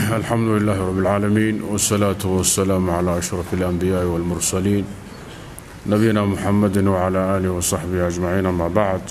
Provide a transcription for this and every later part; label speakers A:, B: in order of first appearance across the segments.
A: alxamdu lilaahi rab اlcaalamiin wاsalaatu wasalaamu calaa ashraf اlanbiyaai wاlmursaliin nabiyina muxamedi wcala aalihi wasaxbihi ajmaciin ama bacd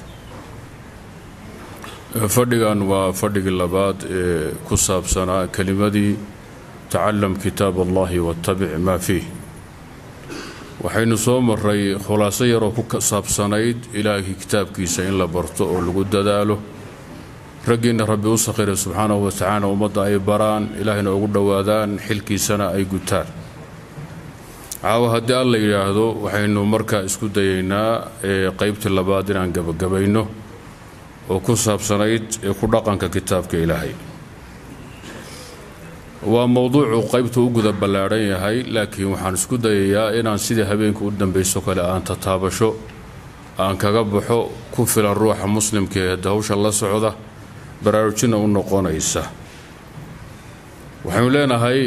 A: fadhigan waa fadhigii labaad ee ku saabsanaa kelimadii tacalam kitaab allahi watabic maa fiih waxaynu soo maray khulaaso yaroo ku saabsanayd ilaahay kitaabkiisa in la barto oo lagu dadaalo raggiinna rabbi u sakhiray subxaanahu wa tacaala ummadda ay baraan ilaahayna ugu dhowaadaan xilkiisana ay gutaan caawa haddii alla yidhaahdo waxaynu markaa isku dayaynaa qeybtii labaad inaan gabagabayno oo ku saabsanayd ee ku dhaqanka kitaabka ilaahay waa mowduucu qaybtu u guda ballaadhan yahay laakiin waxaan isku dayayaa inaan sidii habeenka u dambayso kale aan tataabasho aan kaga baxo ku filan ruuxa muslimka ee hawsha la socda baraarujina u noqonaysa waxaynu leenahay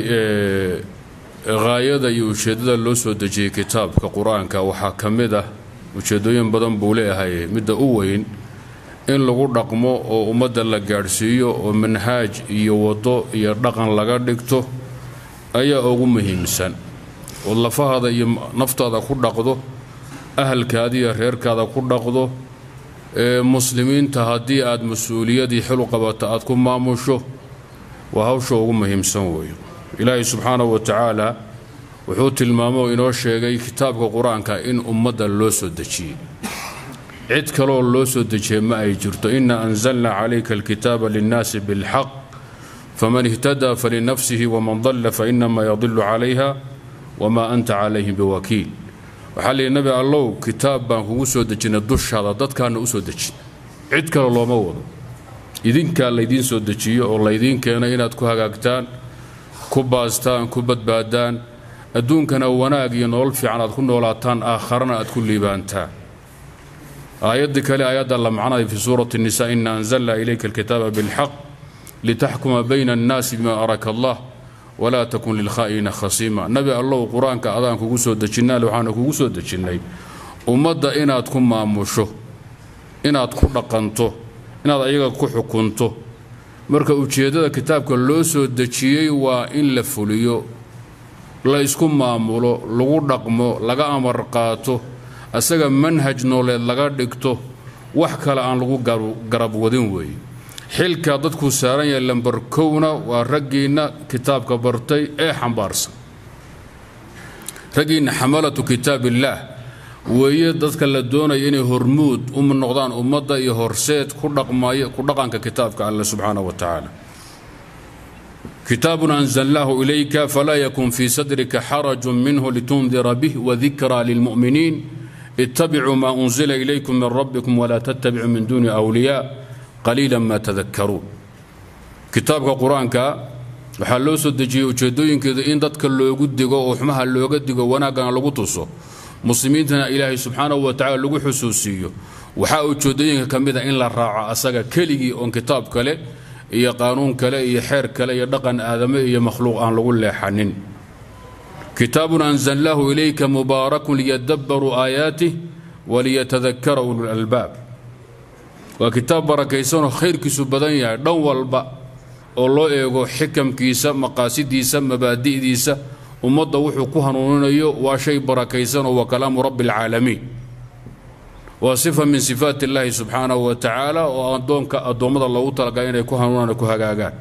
A: haayada iyo ujeeddada loo soo dejiyey kitaabka qur-aanka waxaa ka mid ah ujeeddooyin badan buu leeyahay midda u weyn in lagu dhaqmo oo ummadda la gaadhsiiyo oo manhaaj iyo waddo iyo dhaqan laga dhigto ayaa ugu muhiimsan ood lafahaada iyo naftaada ku dhaqdo ahalkaada iyo reerkaada ku dhaqdo ee muslimiinta haddii aad mas-uuliyadii xilu qabata aad ku maamusho waa hawsha ugu muhiimsan weeyo ilaahay subxaanahu wa tacaala wuxuu tilmaamo oo inoo sheegay kitaabka qur-aanka in ummadda loo soo dejiyey cid kaleoo loo soo dejiyey ma ay jirto ina anzalna calayka alkitaaba linnaasi bilxaq faman ihtadaa falinafsihi waman dalla fainama yadilu calayha wamaa anta calayhim biwakiil waxaa lihi nabi allow kitaab baan kugu soo dejinay dushaada dadkaana u soo dejin cid kale looma wado idinkaa laydiin soo dejiyo oo laydiin keenay inaad ku hagaagtaan ku baastaan ku badbaadaan adduunkana wanaag iyo nolol fiican aad ku noolaataan aakharana aad ku liibaantaan aayaddii kale aayadda la macnaday fii suurati nisa ina anzalna ilayka alkitaaba bilxaq litaxkuma bayna annaasi bima araka allah walaa takun lilkhaa'iniina khasiima nabi allow qur-aanka adaan kugu soo dejinnaale waxaana kugu soo dejinnay ummadda inaad ku maamusho inaad ku dhaqanto inaad ayaga ku xukunto marka ujeeddada kitaabka loo soo dejiyey waa in la fuliyo la isku maamulo lagu dhaqmo laga amar qaato asaga manhaj nooleed laga dhigto wax kale aan lagu garab wadin weeye xilkaa dadkuu saaran yahay lambar kowna waa raggiinna kitaabka bartay ee xambaarsan raggiinna xamalatu kitaab illaah weeye dadka la doonaya inay hormuud u noqdaan ummadda iyo horseed ku dhaqanka kitaabka alle subxaanahu wa tacaala kitaabun anzalnaahu ilayka falaa yakun fii sadrika xarajun minhu litundira bih wadikraa lilmu'miniin ittabicuu maa unzila ilaykum min rabbikum walaa tattabicuu min duuni wliyaa qaliila ma tadakaruun kitaabka qur-aanka waxaa loo soo dejiyey ujeeddooyinkeeda in dadka loogu digo oo xumaha looga digo wanaaggana lagu tuso muslimiintana ilaahay subxaanahu wa tacala lagu xusuusiiyo waxaa ujeeddooyinka ka mid a in la raaco asaga keligii oon kitaab kale iyo qaanuun kale iyo xeer kale iyo dhaqan aadame iyo makhluuq aan lagu leexanin kitaabun anzalnaahu ilayka mubaarakun liyadabbaruu aayaatih waliyatadakara ululalbaab waa kitaab barakaysanoo khayrkiisu badan yahay dhan walba oo loo eego xikamkiisa maqaasidiisa mabaadi'diisa ummadda wuxuu ku hanuuninayo waa shay barakaysanoo waa kalaamu rabbi alcaalamiin waa sifa min sifaat illaahi subxaanahu wa tacaala oo addoonka addoommada loogu talagalay inay ku hanuunaan ku hagaagaan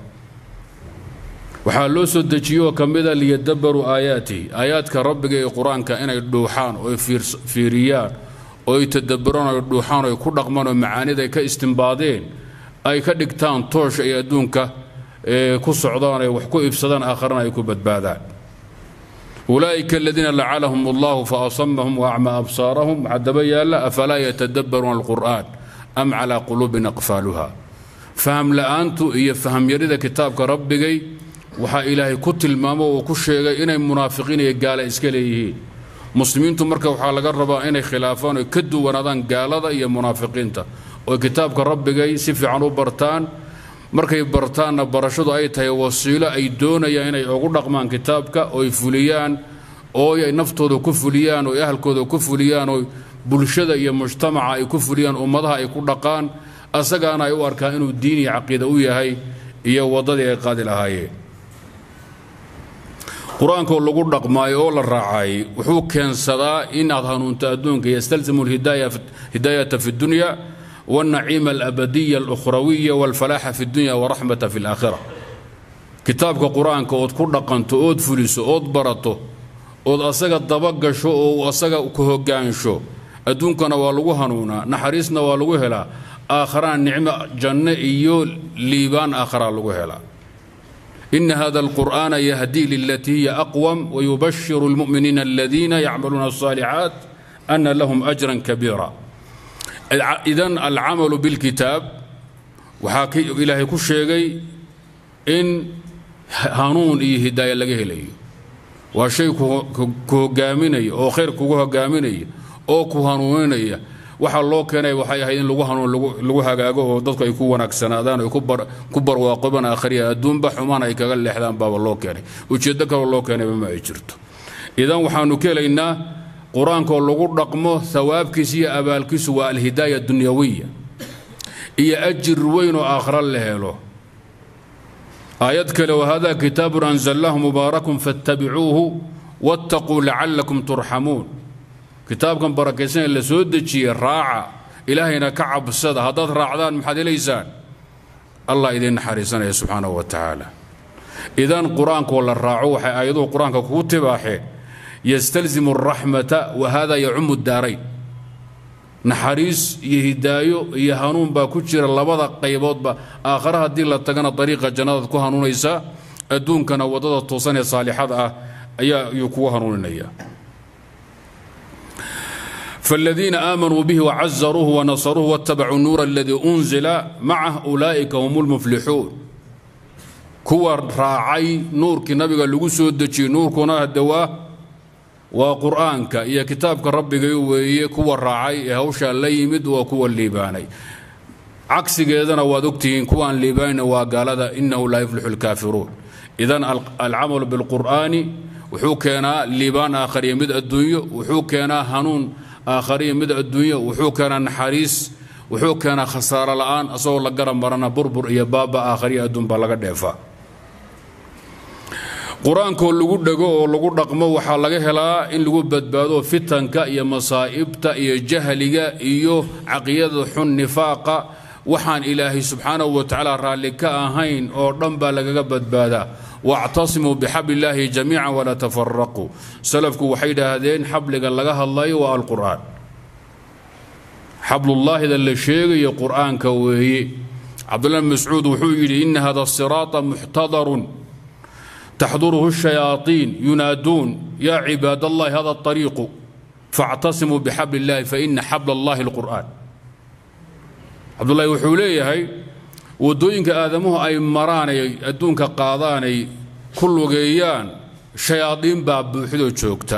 A: waxaa loo soo dejiyoo ka mida liyadabaruu aayaatihi aayaadka rabbiga ee qur-aanka inay dhuuxaan oy fiiriyaan oo ay tadaburaan oy dhuuxaan oy ku dhaqmaan oo macaanida ay ka istimbaadeen ay ka dhigtaan toosh ay adduunka ku socdaan ay wax ku ibsadaan aakharana ay ku badbaadaan ulaa'ika aladiina lacalahum allahu fa asamahum wa acmaa absaarahum waxaa daba yaalla afalaa yatadabbaruuna alqur'aan am calaa quluubin aqfaaluha faham la'aantu iyo fahamyarida kitaabka rabbigay waxaa ilaahay ku tilmaamo oo ku sheegay inay munaafiqiin iyo gaala iska leeyihiin muslimiintu marka waxaa laga rabaa inay khilaafaan oy ka duwanaadaan gaalada iyo munaafiqiinta oo kitaabka rabbigay si fiican u bartaan markay bartaanna barashadu ay tahay wasiilo ay doonayaan inay ugu dhaqmaan kitaabka ooy fuliyaan oo ay naftooda ku fuliyaan oo ahalkooda ku fuliyaan oo bulshada iyo mujtamaca ay ku fuliyaan ummadaha ay ku dhaqaan asagaana ay u arkaan inuu diin iyo caqiida u yahay iyo waddadii ay qaadi lahaayeen qur-aankoo lagu dhaqmaayo oo la raacay wuxuu keensadaa inaad hanuunto adduunka yastalzimu hidaayata fi dunya wاlnaciima alabadiya اlukhrawiya wاlfalaaxa fi dunya waraxmata fi اlaakhira kitaabka qur-aanka ood ku dhaqanto ood fuliso ood barato ood asaga dabagasho oo asaga ku hogaansho adduunkana waa lagu hanuunaa naxariisna waa lagu helaa aakharana nicmo janno iyo liibaan aakharaa lagu helaa ina hada alqur'aana yahdii lilatii hiya aqwam wayubashiru اlmu'miniina aladiina yacmaluuna الصaalixaat ana lahum ajran kabiira idan alcamalu bilkitaab waxaa ilaahay ku sheegay in hanuun iyo hidaaya laga helayo waa shay ku hogaaminaya oo khayr kugu hogaaminaya oo ku hanuuninaya waxaa loo keenay waxay ahayd in lagu hanuun lagu hagaago oo dadku ay ku wanaagsanaadaan ay ku barwaaqobaan aakhriya adduunba xumaan ay kaga leexdaan baaba loo keenay ujeeddo kaloo loo keenayba ma ay jirto idan waxaanu ka helaynaa qur-aankoo lagu dhaqmo hawaabkiisa iyo abaalkiisu waa alhidaaya dunyawiya iyo ajir weyn oo aakhra la helo aayad kale wahada kitaabun anzalnaahu mubaarakun fattabicuuhu wattaquu lacalakum turxamuun kitaabkan barakaysan ee la soo dejiyey raaca ilaahayna ka cabsada haddaad raacdaan maxaad helaysaan allah idiin naxariisanaya subxaanahu wa tacaala idan qur-aankoo la raaco waxay aayaduhu qur-aanka kugu tibaaxeen yastalzimu araxmata wa hada yacumu daarayn naxariis iyo hidaayo iyo hanuun baa ku jira labada qayboodba aakhare haddii la tagana dariiqa jannadaad ku hanuunaysaa adduunkana waddada toosan ee saalixada ah ayaa ayuu kugu hanuuninaya فالذين آمنوا به وعزروه ونصروه واتبعوا النور الذي أنزل معه أولئك هم المفلحون كوا راعي نور كنبي لغو سودجي نور كنا الدواء وقرآنك يا كتابك ربك ويا كوا راعي هوشا ليمد وكوا الليباني عكس كذا وادكتين كوا الليبان وقال إنه لا يفلح الكافرون إذا العمل بالقرآن وحوكنا ليبان آخر يمد الدنيا وحوكنا هنون aakhariya mid adduunya wuxuu keenaa naxariis wuxuu keenaa khasaaro la'aan asagoo la garan marana burbur iyo baaba aakhariya adduun baa laga dheefaa qur-aankoo lagu dhego oo lagu dhaqmo waxaa laga helaa in lagu badbaado fitanka iyo masaa'ibta iyo jahliga iyo caqiyada xun nifaaqa waxaan ilaahay subxaanahu wa tacaala raalli ka ahayn oo dhan baa lagaga badbaadaa واعتصموا بحبل الله جميعا ولا تفرقوا سلفكم waxay dhaahdeen xabliga laga hadlayo waa alquraan حبل الله إذا اللي شيغي قرآن كوي عبد الله بن مسعود وحوي إن هذا الصراط محتضر تحضره الشياطين ينادون يا عباد الله هذا الطريق فاعتصموا بحبل الله فإن حبل الله القرآن عبد الله وحوليه هي wadooyinka aadamuhu ay maraanay adduunka qaadaanay ku lugeeyaan shayaadiin baa buuxdoo joogta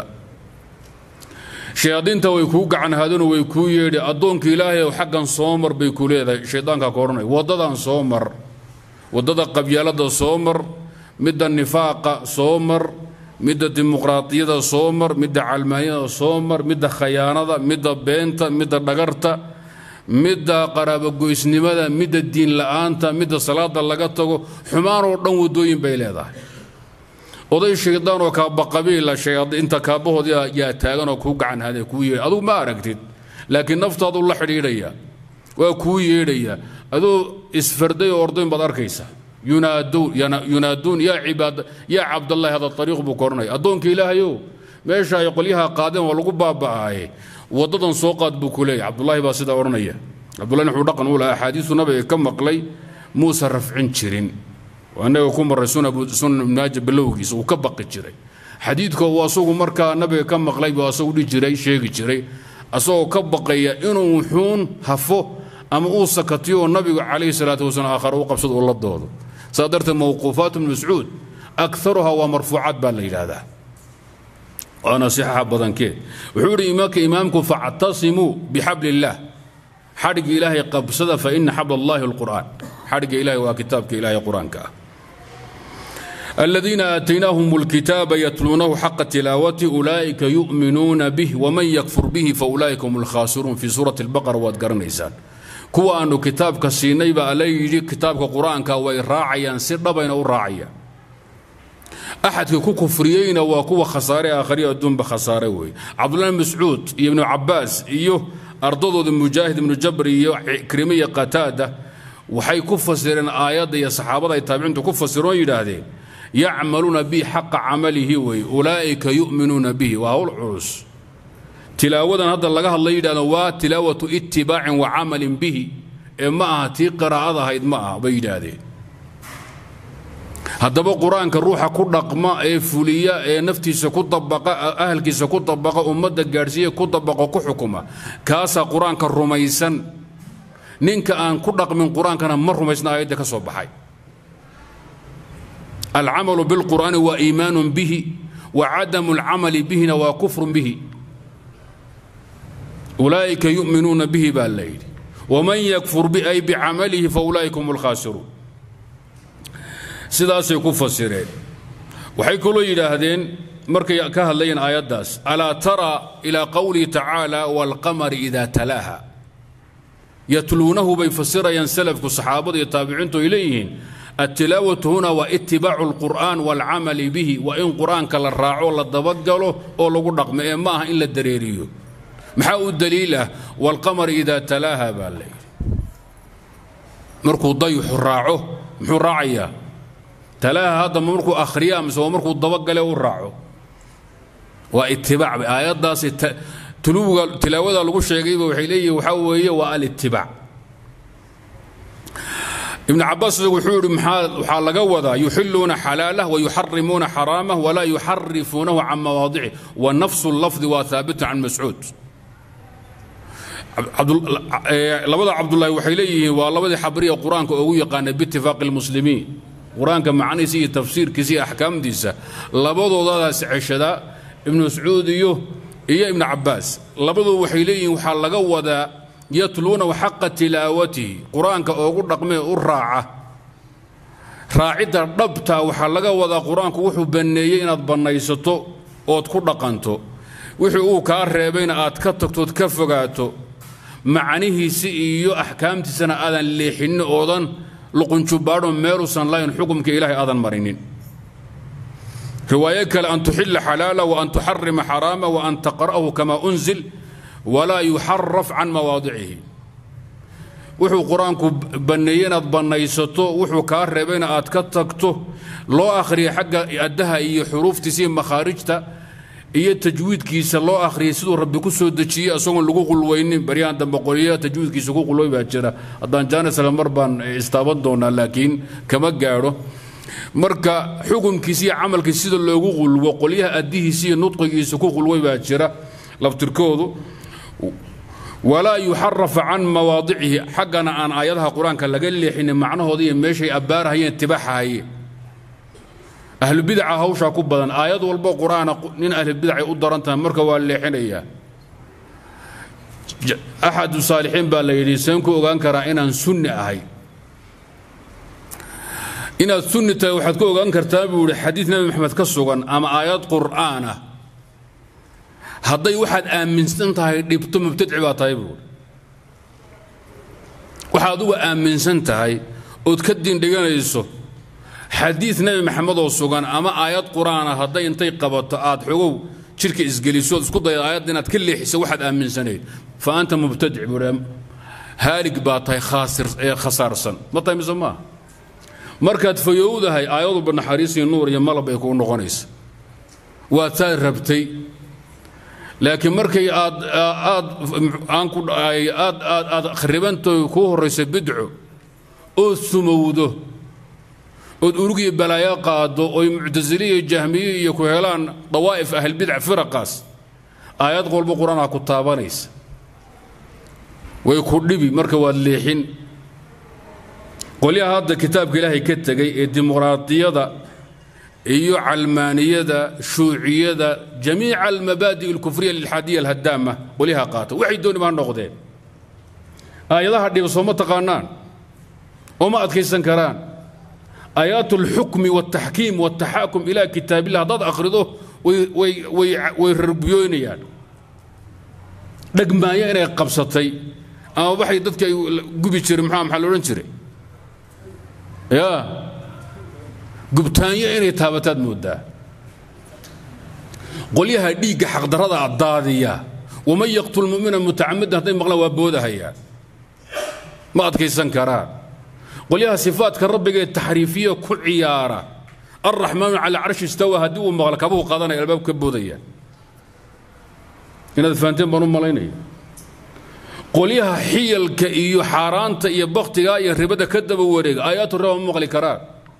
A: shayaadiinta way kuu gacan haadano way kuu yeedhi addoonka ilaahay xaggan soo mar bay ku leedahay shaydaankaa ka odhanay waddadan soo mar waddada qabyaalada soo mar midda nifaaqa soo mar midda dimuqraadiyada soo mar midda calmaaniyada soo mar midda khayaanada midda beenta midda dhagarta midda qaraabogoysnimada midda diin la'aanta midda salaada laga tago xumaanoo dhan waddooyin bay leedahay oday shaydaan oo kaabaqabiila inta kaabbahood yaa taagan oo kuu gacan hade kuu yeedha adugu ma aragtid laakiin naftaadu la xidhiidhaya waa kuu yeedhaya adoo isfarday oo ordayn baad arkaysa yunaaduun yaa cibaad yaa cabdallahi hada ariiq buu ka odhanaya addoonka ilaahayow meesha ay qolyaha qaadeen waa lagu baaba'aaye wadadan soo qaad buu ku leeyahy cabdullaahi baa sidaa odhanaya cabdullahi wuxuu dhaqan u lahaa axaadiisu nabiga ka maqlay muusa rafcin jirin annaga ku marray sunan ibnaaja bilowgiisa uu ka baqi jiray xadiidka uu asagu markaa nabiga ka maqlay buu asagu dhihi jiray sheegi jiray asagoo ka baqaya inuu wuxuun hafo ama uu sakatiyo oo nabigu calayhi salaatu wasalaam aakhare u qabsado uu la doodo saa darteed mawquufaat ibnu mascuud akaruha waa marfuucaad baa la yidhaahdaa waana sixaxa badankeed wuxuu yidhi imaamka imaamku factasimuu bixabli illaah xadhigga ilaahay qabsada fa ina xabl allahi alqur'aan xadhigga ilahay waa kitaabka ilahay qur-aanka ah الذين آتيناهم الكتاب يتلونه حق تلاوته أولئك يؤمنون به ومن يكفر به فأولئك هم الخاسرون في سورة البقرة وادقرنيسان كوا أنه كتابك سينيبا عليه كتابك قرآنك ويراعيا سر بين راعيا axadkii ku kufriyeyna waa kuwa khasaare aakhariya adduunba khasaare weeye cabdullahi bn mascuud iyo ibnu cabbaas iyo ardadooda mujaahid ibnu jabr iyo krime iyo qataada waxay ku fasireen aayadda iyo saxaabada ay taabiciintu ku fasiroon yidhaahdeen yacmaluuna bi xaqa camalihi weeye ulaa'ika yu'minuuna bihi waa hawl culus tilaawadan hadda laga hadlay yidhahdeen waa tilaawatu itibaacin wa camalin bihi ee ma aha tii qiraa'ad ahayd ma aha bay yidhaahdeen haddaba qur-aanka ruuxa ku dhaqma ee fuliya ee naftiisa ku dabaqa ahalkiisa ku dabaqa ummadda gaadhsiiya ku dabaqo ku xukuma kaasaa qur-aanka rumaysan ninka aan ku dhaqmin qur-aankana ma rumaysna aayadda ka soo baxay alcamalu bilqur'aani waa iimaanun bihi wa cadamu alcamali bihina waa kufrun bihi ulaa'ika yu'minuuna bihi baa la yidhi waman yakfur bi ay bicamalihi fa ulaa'ika hum alkhaasiruun sidaasay ku fasireen waxay kaloo yidhaahdeen markay ka hadlayeen aayaddaas alaa tara ilaa qowlihi tacaala waalqamari idaa talaaha yatluunahu bay fasirayaan salafku saxaabadu iyo taabiciintu ay leeyihiin attilaawatu huna waa itibaacu alqur'aan waalcamali bihi waa in qur'aanka la raaco la dabagalo oo lagu dhaqmo ee ma aha in la dareeriyo maxaa u daliil ah waalqamari idaa talaaha baa la yidhi markuu dayuxu raaco muxuu raacayaa talaaha hadda markuu akhriya mise waa markuu dabagale u raaco waa itibaac aayaddaasi tuluwga tilaawada lagu sheegayba waxay leeyihin waxaa weeye waa alitibaac ibn cabaas isagu wuxuu yidhi waxaa laga wadaa yuxiluuna xalaalah wayuxarimuuna xaraamah walaa yuxarifuunahu can mawaadicih wa nafsu lafdi waa haabitun can mascuud labada cabdulaahi waxay leeyihiin waa labadii xabriya qur-aanka ugu yaqaana biitifaaqi lmuslimiin qur-aanka macnihiisa iyo tafsiirkiisa iyo axkaamtiisa labadoodadaas ceshadaa ibnu mascuud iyo iyo ibnu cabbaas labadoodu waxay leeyihiin waxaa laga wadaa yatluunahu xaqa tilaawatihi qur-aanka oogu dhaqmee u raaca raacidda dhabta waxaa laga wadaa qur-aanku wuxuu banneeyey inaad bannaysato ood ku dhaqanto wixii uu kaa reebayna aad ka tagtood ka fogaato macnihiisi iyo axkaamtiisana aadan leexinin oodan luqunjubaadho meeluusan lahayn xukumka ilaahay aadan marinin riwaayo kale an tuxila xalaala wa an tuxarima xaraama wa an taqra'ahu kama unzil walaa yuxaraf can mawaadicihi wuxuu qur-aanku banneeyey inaad bannaysato wuxuu kaa reebayna aad ka tagto loo akhriya xagga addaha iyo xuruuftiisa iyo makhaarijta iyo tajwiidkiisa loo akhriyay siduu rabbi ku soo dejiyey isagoon lagu qulweynin baryahan dambe qoliya tajwiidkiisa ku qulway baa jira haddaan jaanisla mar baan istaaban doonaa laakiin kama gaadho marka xukunkiisa iyo camalkiisa sida loogu qulwo qolyaha addihiisa iyo nudqigiisa ku qulway baa jira laftirkoodu walaa yuxarafa can mawaadicihi xaggana aan aayadaha qur-aanka laga leexinin macnahooda iyo meeshay abbaarahayeen tibaaxahayeen ahlubidaca hawshaa ku badan aayad walbo qur-aana nin ahlubidacay u daran tahay marka waa leexinayaa axadu saalixiin baa la yidhi seen ku ogaan karaa inaan sunni ahay inaad sunni tahay waxaad ku ogaan kartaa buu yidhi xadiid nebi maxamed ka sugan ama aayad qur'aan ah hadday waxaad aaminsan tahay dhibto mubtadci baa tahay buu waxaad uga aaminsan tahay ood ka diindhiganayso xadiid nebi maxamed oo sugan ama aayad qur'aana hadday intay qabato aad xogow jidhka isgeliso ood isku dayda aayadda inaad ka leexisa waxaad aaminsanayd fa anta mubtadic buu haalig baa tahay khasaarsan ma tahay mise maaha markaad fayowdahay aayadulba naxariis iyo nuur iyo malab ay kuu noqonaysa waad saad rabtay laakiin markay aad aad aanku aad aad aad khribantoy kuu horraysa bidco ood sumowdo ood urug iyo balaayo qaado oy muctasiliya iyo jahmiye iyo ku helaan dawaa'if ahlbidac firaqaas aayad walba qur-aanaa ku taabanaysa way ku dhibi marka waad leexin qolyaha hadda kitaabka ilaahay ka tegay ee dimuqraadiyada iyo calmaaniyada shuuciyada jamiica almabaadi' alkufriya lilxaadiya alhadaama qolyaha qaata waxay dooni baa noqdeen aayadaha dhiba sooma taqaanaan ooma adkaysan karaan aayaat alxukmi waltaxkiim waltaxaakum ilaa kitaabillah haddaad akhrido way rarbiyoynayaan dhegmaayo inay qabsatay ama waxay dadka ay gubi jireen maxaa maxaa la odhan jiray ya gubtaanyo inay taabataad moodaa qolyaha dhiigga xaqdarrada daadiya waman yaqtul mumina mutacamidan hadday maqlaan waa boodahayaan ma adkaysan karaan qolyaha sifaadka rabbigee taxriifiya ku ciyaara alraxmaanu cala carshi istawa haddii uu maqlo kabuhu qaadanaya albaab ka boodaya inaad fahanteen baan u malaynaya qolyaha xiyalka iyo xaaraanta iyo baktiga iyo ribada ka daba wareega aayaatu riba ma maqli karaan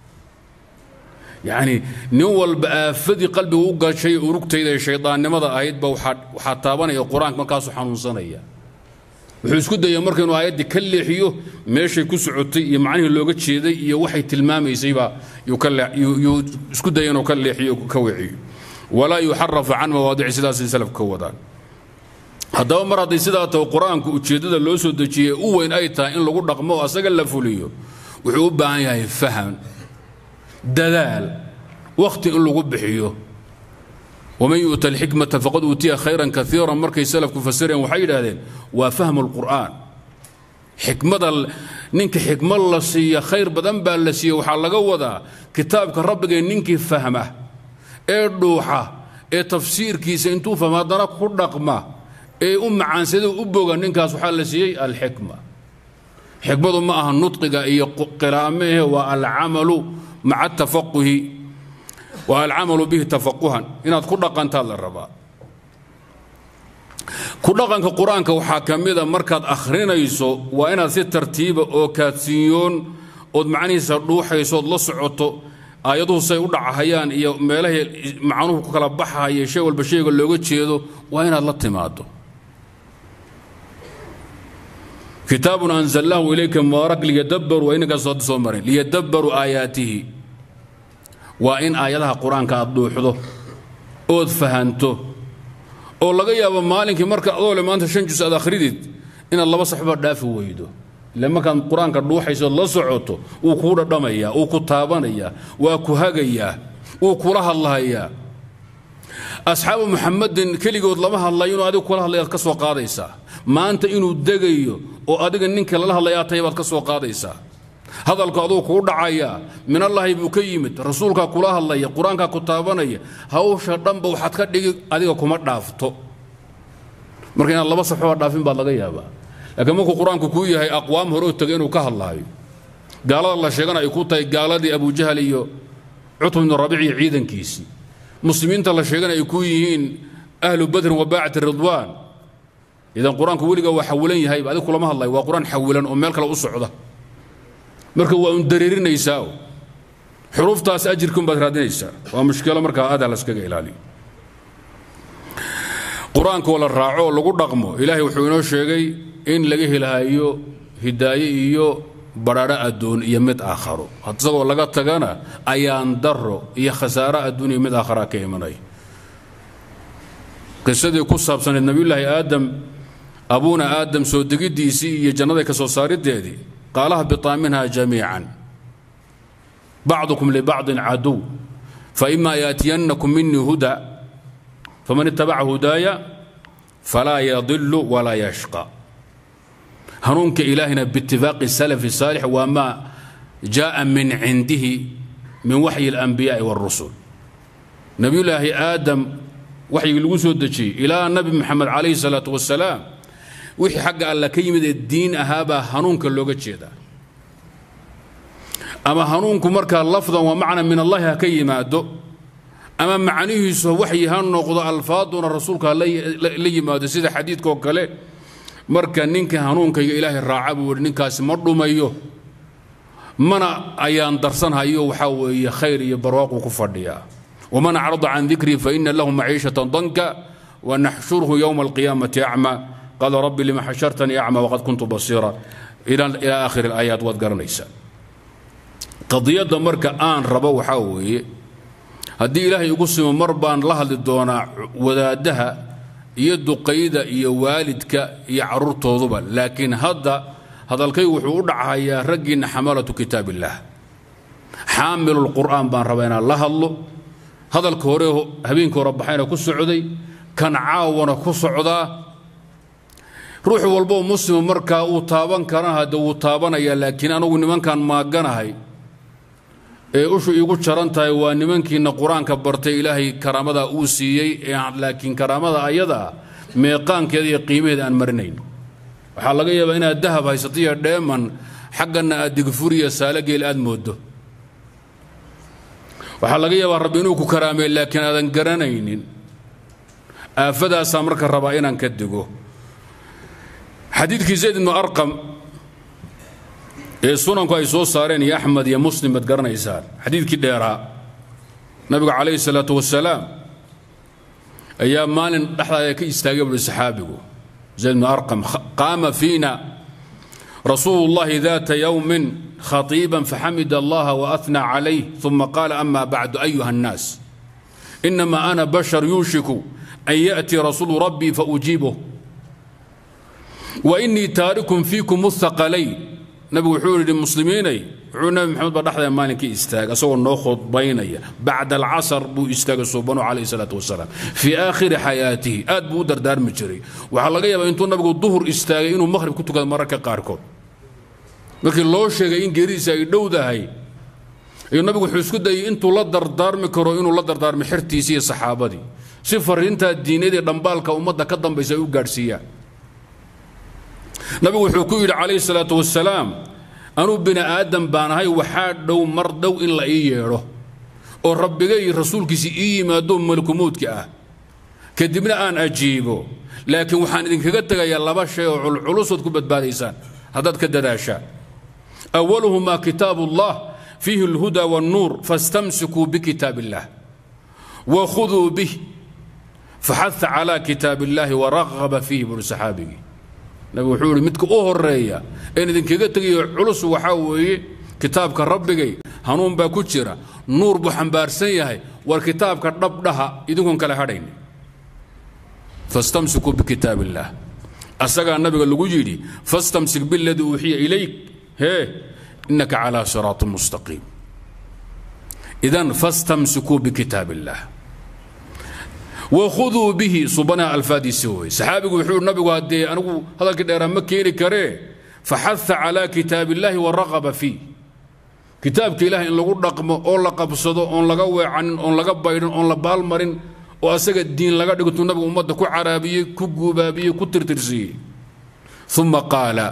A: yacni nin walba aafadii qalbiga u gashay urugtayda ee shaydaannimada ahaydba waxaa taabanaya qur-aanka markaasuu xanuunsanaya wuxuu isku daya marka inuu aayaddii ka leexiyo meeshay ku socotay iyo macnihii looga jeeday iyo waxay tilmaamaysayba yuu isku daya inuu ka leexiyo ka weeciyo walaa yuxarafa can mawaadici sidaasay salafka ka wadaan haddaba mar hadday sidaa taho qur-aanku ujeeddada loo soo dejiyey u weyn ay tahay in lagu dhaqmo oo asaga la fuliyo wuxuu u baahan yahay faham dadaal wakhti in lagu bixiyo waman yu'ta alxikmata faqad uutiya khayran kaiiran markay salafku fasireen waxay yidhaahdeen waa fahmu lqur'aan xikmada ninka xikmad la siiya khayr badan baa la siiya waxaa laga wadaa kitaabka rabbigee ninkii fahma ee dhuuxa ee tafsiirkiisa intuu fahma haddana ku dhaqma ee u macaansada u boga ninkaas waxaa la siiyey alxikma xikmadu ma aha nudqiga iyo qiraa'amehe waa alcamalu maca tafaquhi waa alcamalu bihi tafaquhan inaad ku dhaqantaad la rabaa ku dhaqanka qur-aanka waxaa ka mida markaad akhrinayso waa inaad si tartiiba oo kaadsiinyoon ood macnihiisa dhuuxayso ood la socoto aayaduhu say u dhacahayaan iyo meelahay macnuhu ku kala baxahaya shay walba shayga looga jeedo waa inaad la timaado kitaabun anzalnaahu ilayka mubaarak liyadabbaruu waa inankaas hadda soo marin liyadabbaruu aayaatihi waa in aayadaha qur-aanka aad dhuuxdo ood fahanto oo laga yaabo maalinkii marka adoo le maanta shan jus aad akhridid inaad laba saxba dhaafi weydo ile markaad qur-aanka dhuuxayso la socoto wuu kuu dhadhamayaa wuu ku taabanayaa waa ku hagayaa wuu kula hadlahayaa asxaabu muxamadin keligood lama hadlayo inuu adigu kula hadlayaad ka soo qaadaysaa maanta inuu degayo oo adiga ninka lala hadlayaa tahay baad ka soo qaadaysaa hadalku aduu kuu dhacayaa minallaahi buu ka yimid rasuulkaa kula hadlaya qur-aankaa ku taabanaya hawsha dhanba waxaad ka dhigi adiga kuma dhaafto marka inaad laba saxoba dhaafin baad laga yaabaa laakiin markuu qur-aanku kuu yahay aqwaam hore oo tegay inuu ka hadlaayo gaalada la sheegana ay ku tahay gaaladii abujahal iyo cutb ibnu rabiic iyo ciidankiisii muslimiinta la sheegana ay ku yihiin ahlu badrin wa baacati ridwaan idan qur-aanku weliga waa xawilan yahayba adig kulama hadlayo waa qur-aan xawilan oo meel kale u socda marka waa un dareerinaysaa xuruuftaas ajirkun baad raadinaysaa waa mushkilo markaa aada laskaga ilaaliyo qur-aankoo la raaco oo lagu dhaqmo ilaahay wuxuu inoo sheegay in laga helahayo hidaaye iyo badhaadho adduun iyo mid aakharo isagoo laga tagana ayaan daro iyo khasaaro adduun iyo mid aakhara ka imanaya qisadii ku saabsaneed nabiyullaahi aadam abuuna aadam soo degiddiisii iyo jannada ka soo saariddeedii qaala hbiطaa minha jamiica bacdukum libacضin caduw faima yaatiyannakum minii huda faman itabaca hudaaya falaa yadilu walaa yashqa hanuunka ilaahina biitifaaqi salafi saalix waa maa jaءa min cindihi min waxyi اlanbiyaaءi wاrusul nabiyullaahi aadam waxyigii lagu soo dejiyey ilaa nabi moxamed calayhi الsalaaة wasalaam wixii xagga alla ka yimid ee diin ahaabaa hanuunka looga jeedaa ama hanuunku markaa lafdan waa macna min allahi ha ka yimaado ama macnihiisu waxyi ha noqdo alfaaduna rasuulka ha la yimaado sida xadiidkaoo kale marka ninka hanuunkayga ilaahay raaca buu yihi ninkaasi ma dhumayo mana ayaan darsanhayo waxaa weeye khayr iyo barwaaquu ku fadhiyaa waman acrada can dikrii faina lahu maciishatan danka wanaxshurhu yowma alqiyaamati acma qaala rabbi lima xashartanii acma waqad kuntu basiira ilaa aakhiri alaayaat waad garanaysaa qadiyadda marka aan rabo waxaa weeye haddii ilaahay igu simo mar baan la hadli doonaa wadaaddaha iyo duqayda iyo waalidka iyo carruurtooduba laakiin hadda hadalkaygu wuxuu u dhacahayaa raggiinna xamalatu kitaab illaah xaamilulqur'aan baan rabaa inaan la hadlo hadalka hore habeenkii hore baxayna ku socday kan caawana ku socdaa ruux walboo muslima markaa uu taaban karana hadde wuu taabanayaa laakiin anugu nimankan maaganahay ee ushu iigu jaran tahay waa nimankiina qur-aanka bartay ilaahay karaamadaa uu siiyey laakiin karaamada ayadaa meeqaankeeda iyo qiimaheeda aan marinayn waxaa laga yaabaa inaad dahab haysato iyo dheeman xagganna aad digfuriya saalogeel aad moodo waxaa laga yaabaa rabbi inuu ku karaamey laakiin aadan garanaynin aafadaasaa marka rabaa inaan ka digo xadiidkii zayd ibnu arqam ee sunanku ay soo saareen iyo axmed iyo muslim baad garanaysaan xadiidkii dheeraa nabiga calayhi salaatu wasalaam ayaa maalin dhexdaada ka istaagay buhi saxaabigu zayd ibnu arqam qaama fiina rasuulu llahi daata yowmin khatiiban faxamid allaha waathnى calayh uma qaala ama bacdu ayuha الnaas inama ana bashar yuushiku an yaأtii rasuulu rabbii faujiibuh wainii taarikum fiikum اthaqalayn nabigu wuxuu yidhi muslimiinay wuxuu nabi maxamed baa dhexda maalinkii istaagay asagoo noo khudbaynaya bacda alcasar buu istaagay suubanu calayhi salaatu wasalaam fii aakhiri xayaatihi aad buu u dardaarmi jiray waxaa laga yaabaa intuu nabigu duhur istaagay inuu maqhrib ku tukado mararka qaarkood markii loo sheegay in geeridiisa ay dhowdahay ayuu nabigu wuxuu isku dayay intuu la dardaarmi karo inuu la dardaarmo xertiisii iyo saxaabadii si fariintaa diinadii dhambaalka ummadda ka dambaysa ay u gaadhsiiyaan nabigu wuxuu ku yidhi calayhi salaatu wasalaam anuu bini aadam baan ahay waxaa dhow mar dhow in la ii yeedho oo rabbigay rasuulkiisi ii yimaado malkumuudka ah kadibna aan ajiibo laakiin waxaan idinkaga tegayaa laba shay oo culculusood ku badbaadaysaan haddaad ka dadaashaan awaluhumaa kitaabu ullah fiihi alhuda walnuur fastamsikuu bikitaab illah wakhuduu bih faxaha calaa kitaab illaahi waraqaba fiihi buuri saxaabigii nabigu wuxuu yidhi midka u horeeya een idinkaga tegayo culus waxaa weeye kitaabka rabbigay hanuun baa ku jira nuur buu xambaarsan yahay war kitaabka dhabdhaha idinkoon kale hadhayn fastamsikuu bikitaab illaah asagaa nabiga lagu yidhi fastamsik biladii uuxiya ilayk hee innaka calaa siraatin mustaqiim idan fastamsikuu bikitaab illaah wakhuduu bihi subanaha alfaadiisi wey saxaabigu wuxuu nabigu haddee anigu hadalkii dheeraa ma keeni karee faxaha calaa kitaab illaahi waraqaba fiih kitaabka ilaah in lagu dhaqmo oo la qabsado oon laga weecanin oon laga baydhin oon la baalmarin oo asaga diin laga dhigtuu nabigu ummadda ku caraabiyey ku guubaabiyey ku tirtirsiiyey uma qaala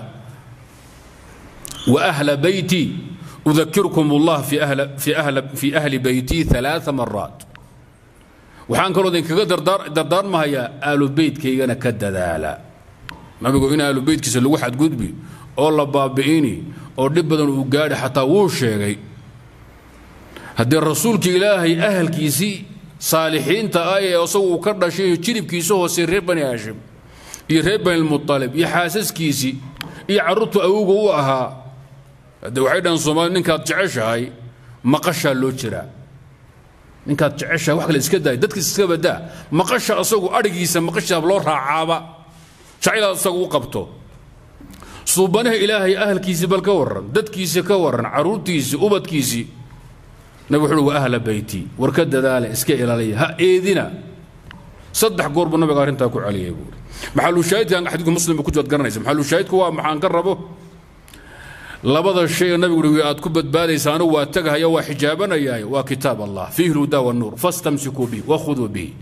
A: waahla beyti udakirkum allah fii ahli beytii ثalaaثa maraat waxaan kaloo idinkaga dardaarmahayaa aalu beytkaygana ka dadaala nabigu in aalu beytkiisa lagu xadgudbi oo la baabi'ini oo dhib badan uu gaadhi xataa wuu sheegay haddii rasuulka ilaahay ahalkiisii saalixiinta ah ee isagu uu ka dhashay jiribkiisa hoose reer bani haashim iyo reer banilmualib iyo xaasaskiisii iyo carruurtu awowga u ahaa haddee waxay dhahan soomaalida ninkaad jeceshahay maqashaa loo jiraa ninkaad jeceshahay wax kale iska daay dadkiis iska badaa maqasha asagu adhigiisa maqashaab loo raacaaba jacaylaad asagu u qabto suubanaha ilaahay ahalkiisii bal ka warran dadkiisii ka warran carruurtiisii ubadkiisii nabig wuxuu wa ahla beyti war ka dadaala iska ilaaliya ha eedina saddex goor buu nabiga arrintaa ku celiyay buuri maxalushaahidkan xadiidku muslim ku jiwaad garanaysa maxalushaahidku waa maxaan ka rabo labada shay ee nabigu uhi aad ku badbaadaysaano waa tagahaya waa xijaabanayahay waa kitaab allah fiihi lhuda wannuur fastamsikuu bihi wakhuduu bihi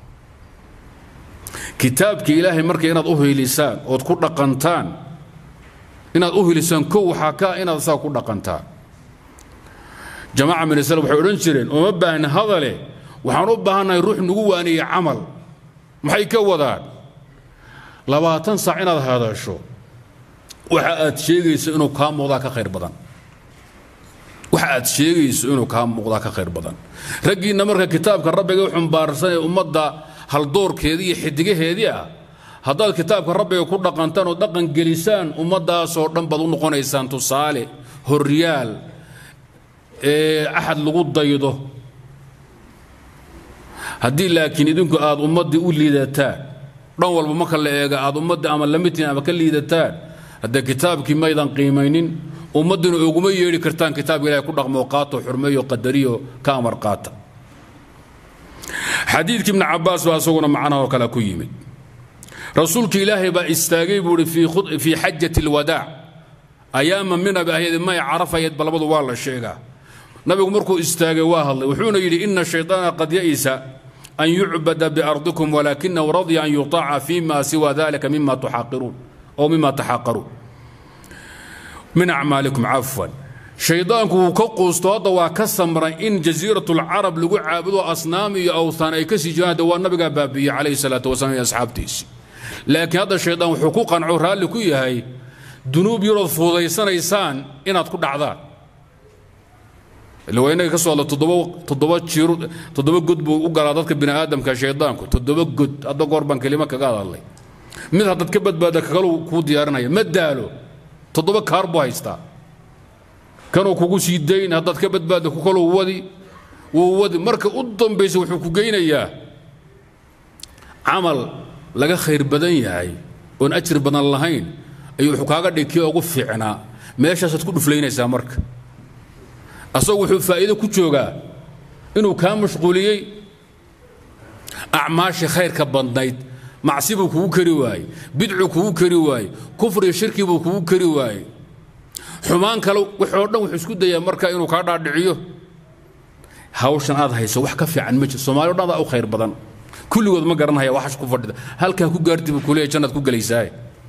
A: kitaabka ilaahay marka inaad u hiilisaan ood ku dhaqantaan inaad u hilisaan kow waxaa ka inaad saa ku dhaqantaan jamaaca min islam waxay odhan jireen uma baahna hadale waxaan u baahannahay ruux nagu waaniye camal maxay ka wadaan labaatan saac inaad hadasho waxa aad sheegayso inuu kaa muuqdaa ka khayr badan waxa aad sheegayso inuu kaa muuqdaa ka khayr badan raggiinna marka kitaabka rabbiga u xumbaarsan ee ummadda haldoorkeedii iyo xidigaheedii ah haddaad kitaabka rabbiga ku dhaqantaan oo dhaqan gelisaan ummaddaasoo dhan baad u noqonaysaan tusaale horyaal ee axad lagu daydo haddii laakiin idinku aad ummaddii u liidataan dhan walba marka la eega aad ummaddii ama lamitiin ama ka liidataan haddee kitaabkii maydan qiimaynin ummaddina oguma yeedhi kartaan kitaabka ilahay ku dhaqmoo qaato xurmeeyo qadariyo ka amar qaata xadiidkii ibni cabbaas baa isaguna macnahoo kale ku yimid rasuulka ilaahay baa istaagay buu ihi fii xajati alwadaac ayaama mina ba ahayd may carafayeed ba labadu waa la sheegaa nabigu markuu istaagay waa hadlay wuxuuna yidhi ina shayطaana qad ya'isa an yucbada biardikum walaakinahu radya an yuطaca fima siwa dalika mima tuxaqiruun oo mima taxaqaruun min acmaalikum cafwan shaydaanku wuu ka quusto hadda waa ka samray in jasiirat lcarab lagu caabudo asnaam iyo awthaan ay ka sii jiraan hadda waa nabigaa baabiiyey calayhi salaatu wasalaam iyo asxaabtiisii laakiin hadda shaydaan wuxuu ku qanco raalli ku yahay dunuub yarood fuudaysanaysaan inaad ku dhacdaan ila waa inaga ka soo hadla toddoba toddoba jir toddoba god buu u galaa dadka bini aadamka shaydaanku toddoba god hadda goor baan kelimo kaga hadalnay mid haddaad ka badbaada kagalu kuu diyaarinaya ma daalo toddoba kaar buu haystaa kanuu kugu sii dayn haddaad ka badbaadda ku kaluu wadi wuu wadi marka u dambaysa wuxuu ku geynayaa camal laga khayr badan yahay oon ajir badan lahayn ayuu wuxuu kaaga dhig kii ugu fiicnaa meeshaasaad ku dhuflaynaysaa marka asagu wuxuu faa'iido ku joogaa inuu kaa mashquuliyey acmaashii khayrka badnayd macsi buu kugu kari waayey bidcu kugu kari waayey kufriga shirki buu kugu kari waayey xumaan kale wixoo dhan wuxuu isku dayaa marka inuu kaa dhaadhiciyo hawshan aad hayso wax ka fiican ma jiro soomaali o dhan adaa u khayr badan kulligood ma garanhaya waxash ku fadhida halkaa ku gaarti buu kuleeyahy jannaad ku gelaysaaye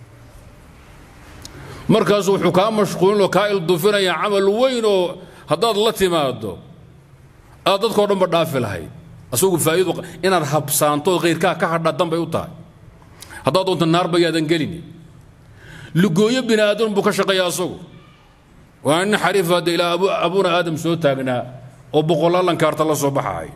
A: markaasu wuxuu kaa mashquulin oo kaa ildufinaya camal weyn oo haddaad la timaado aad dadkao dhanba dhaafi lahayd asagu faa'iidu inaad habsaantood khayrkaa ka hadhaa danbay u tahay haddaad doonta naarba yaadan gelini lugooyo bini aadan buu ka shaqeeya asagu waa nin xariif hadda ilaa abuuna aadam soo taagnaa oo boqolaalan kaarta la soo baxahay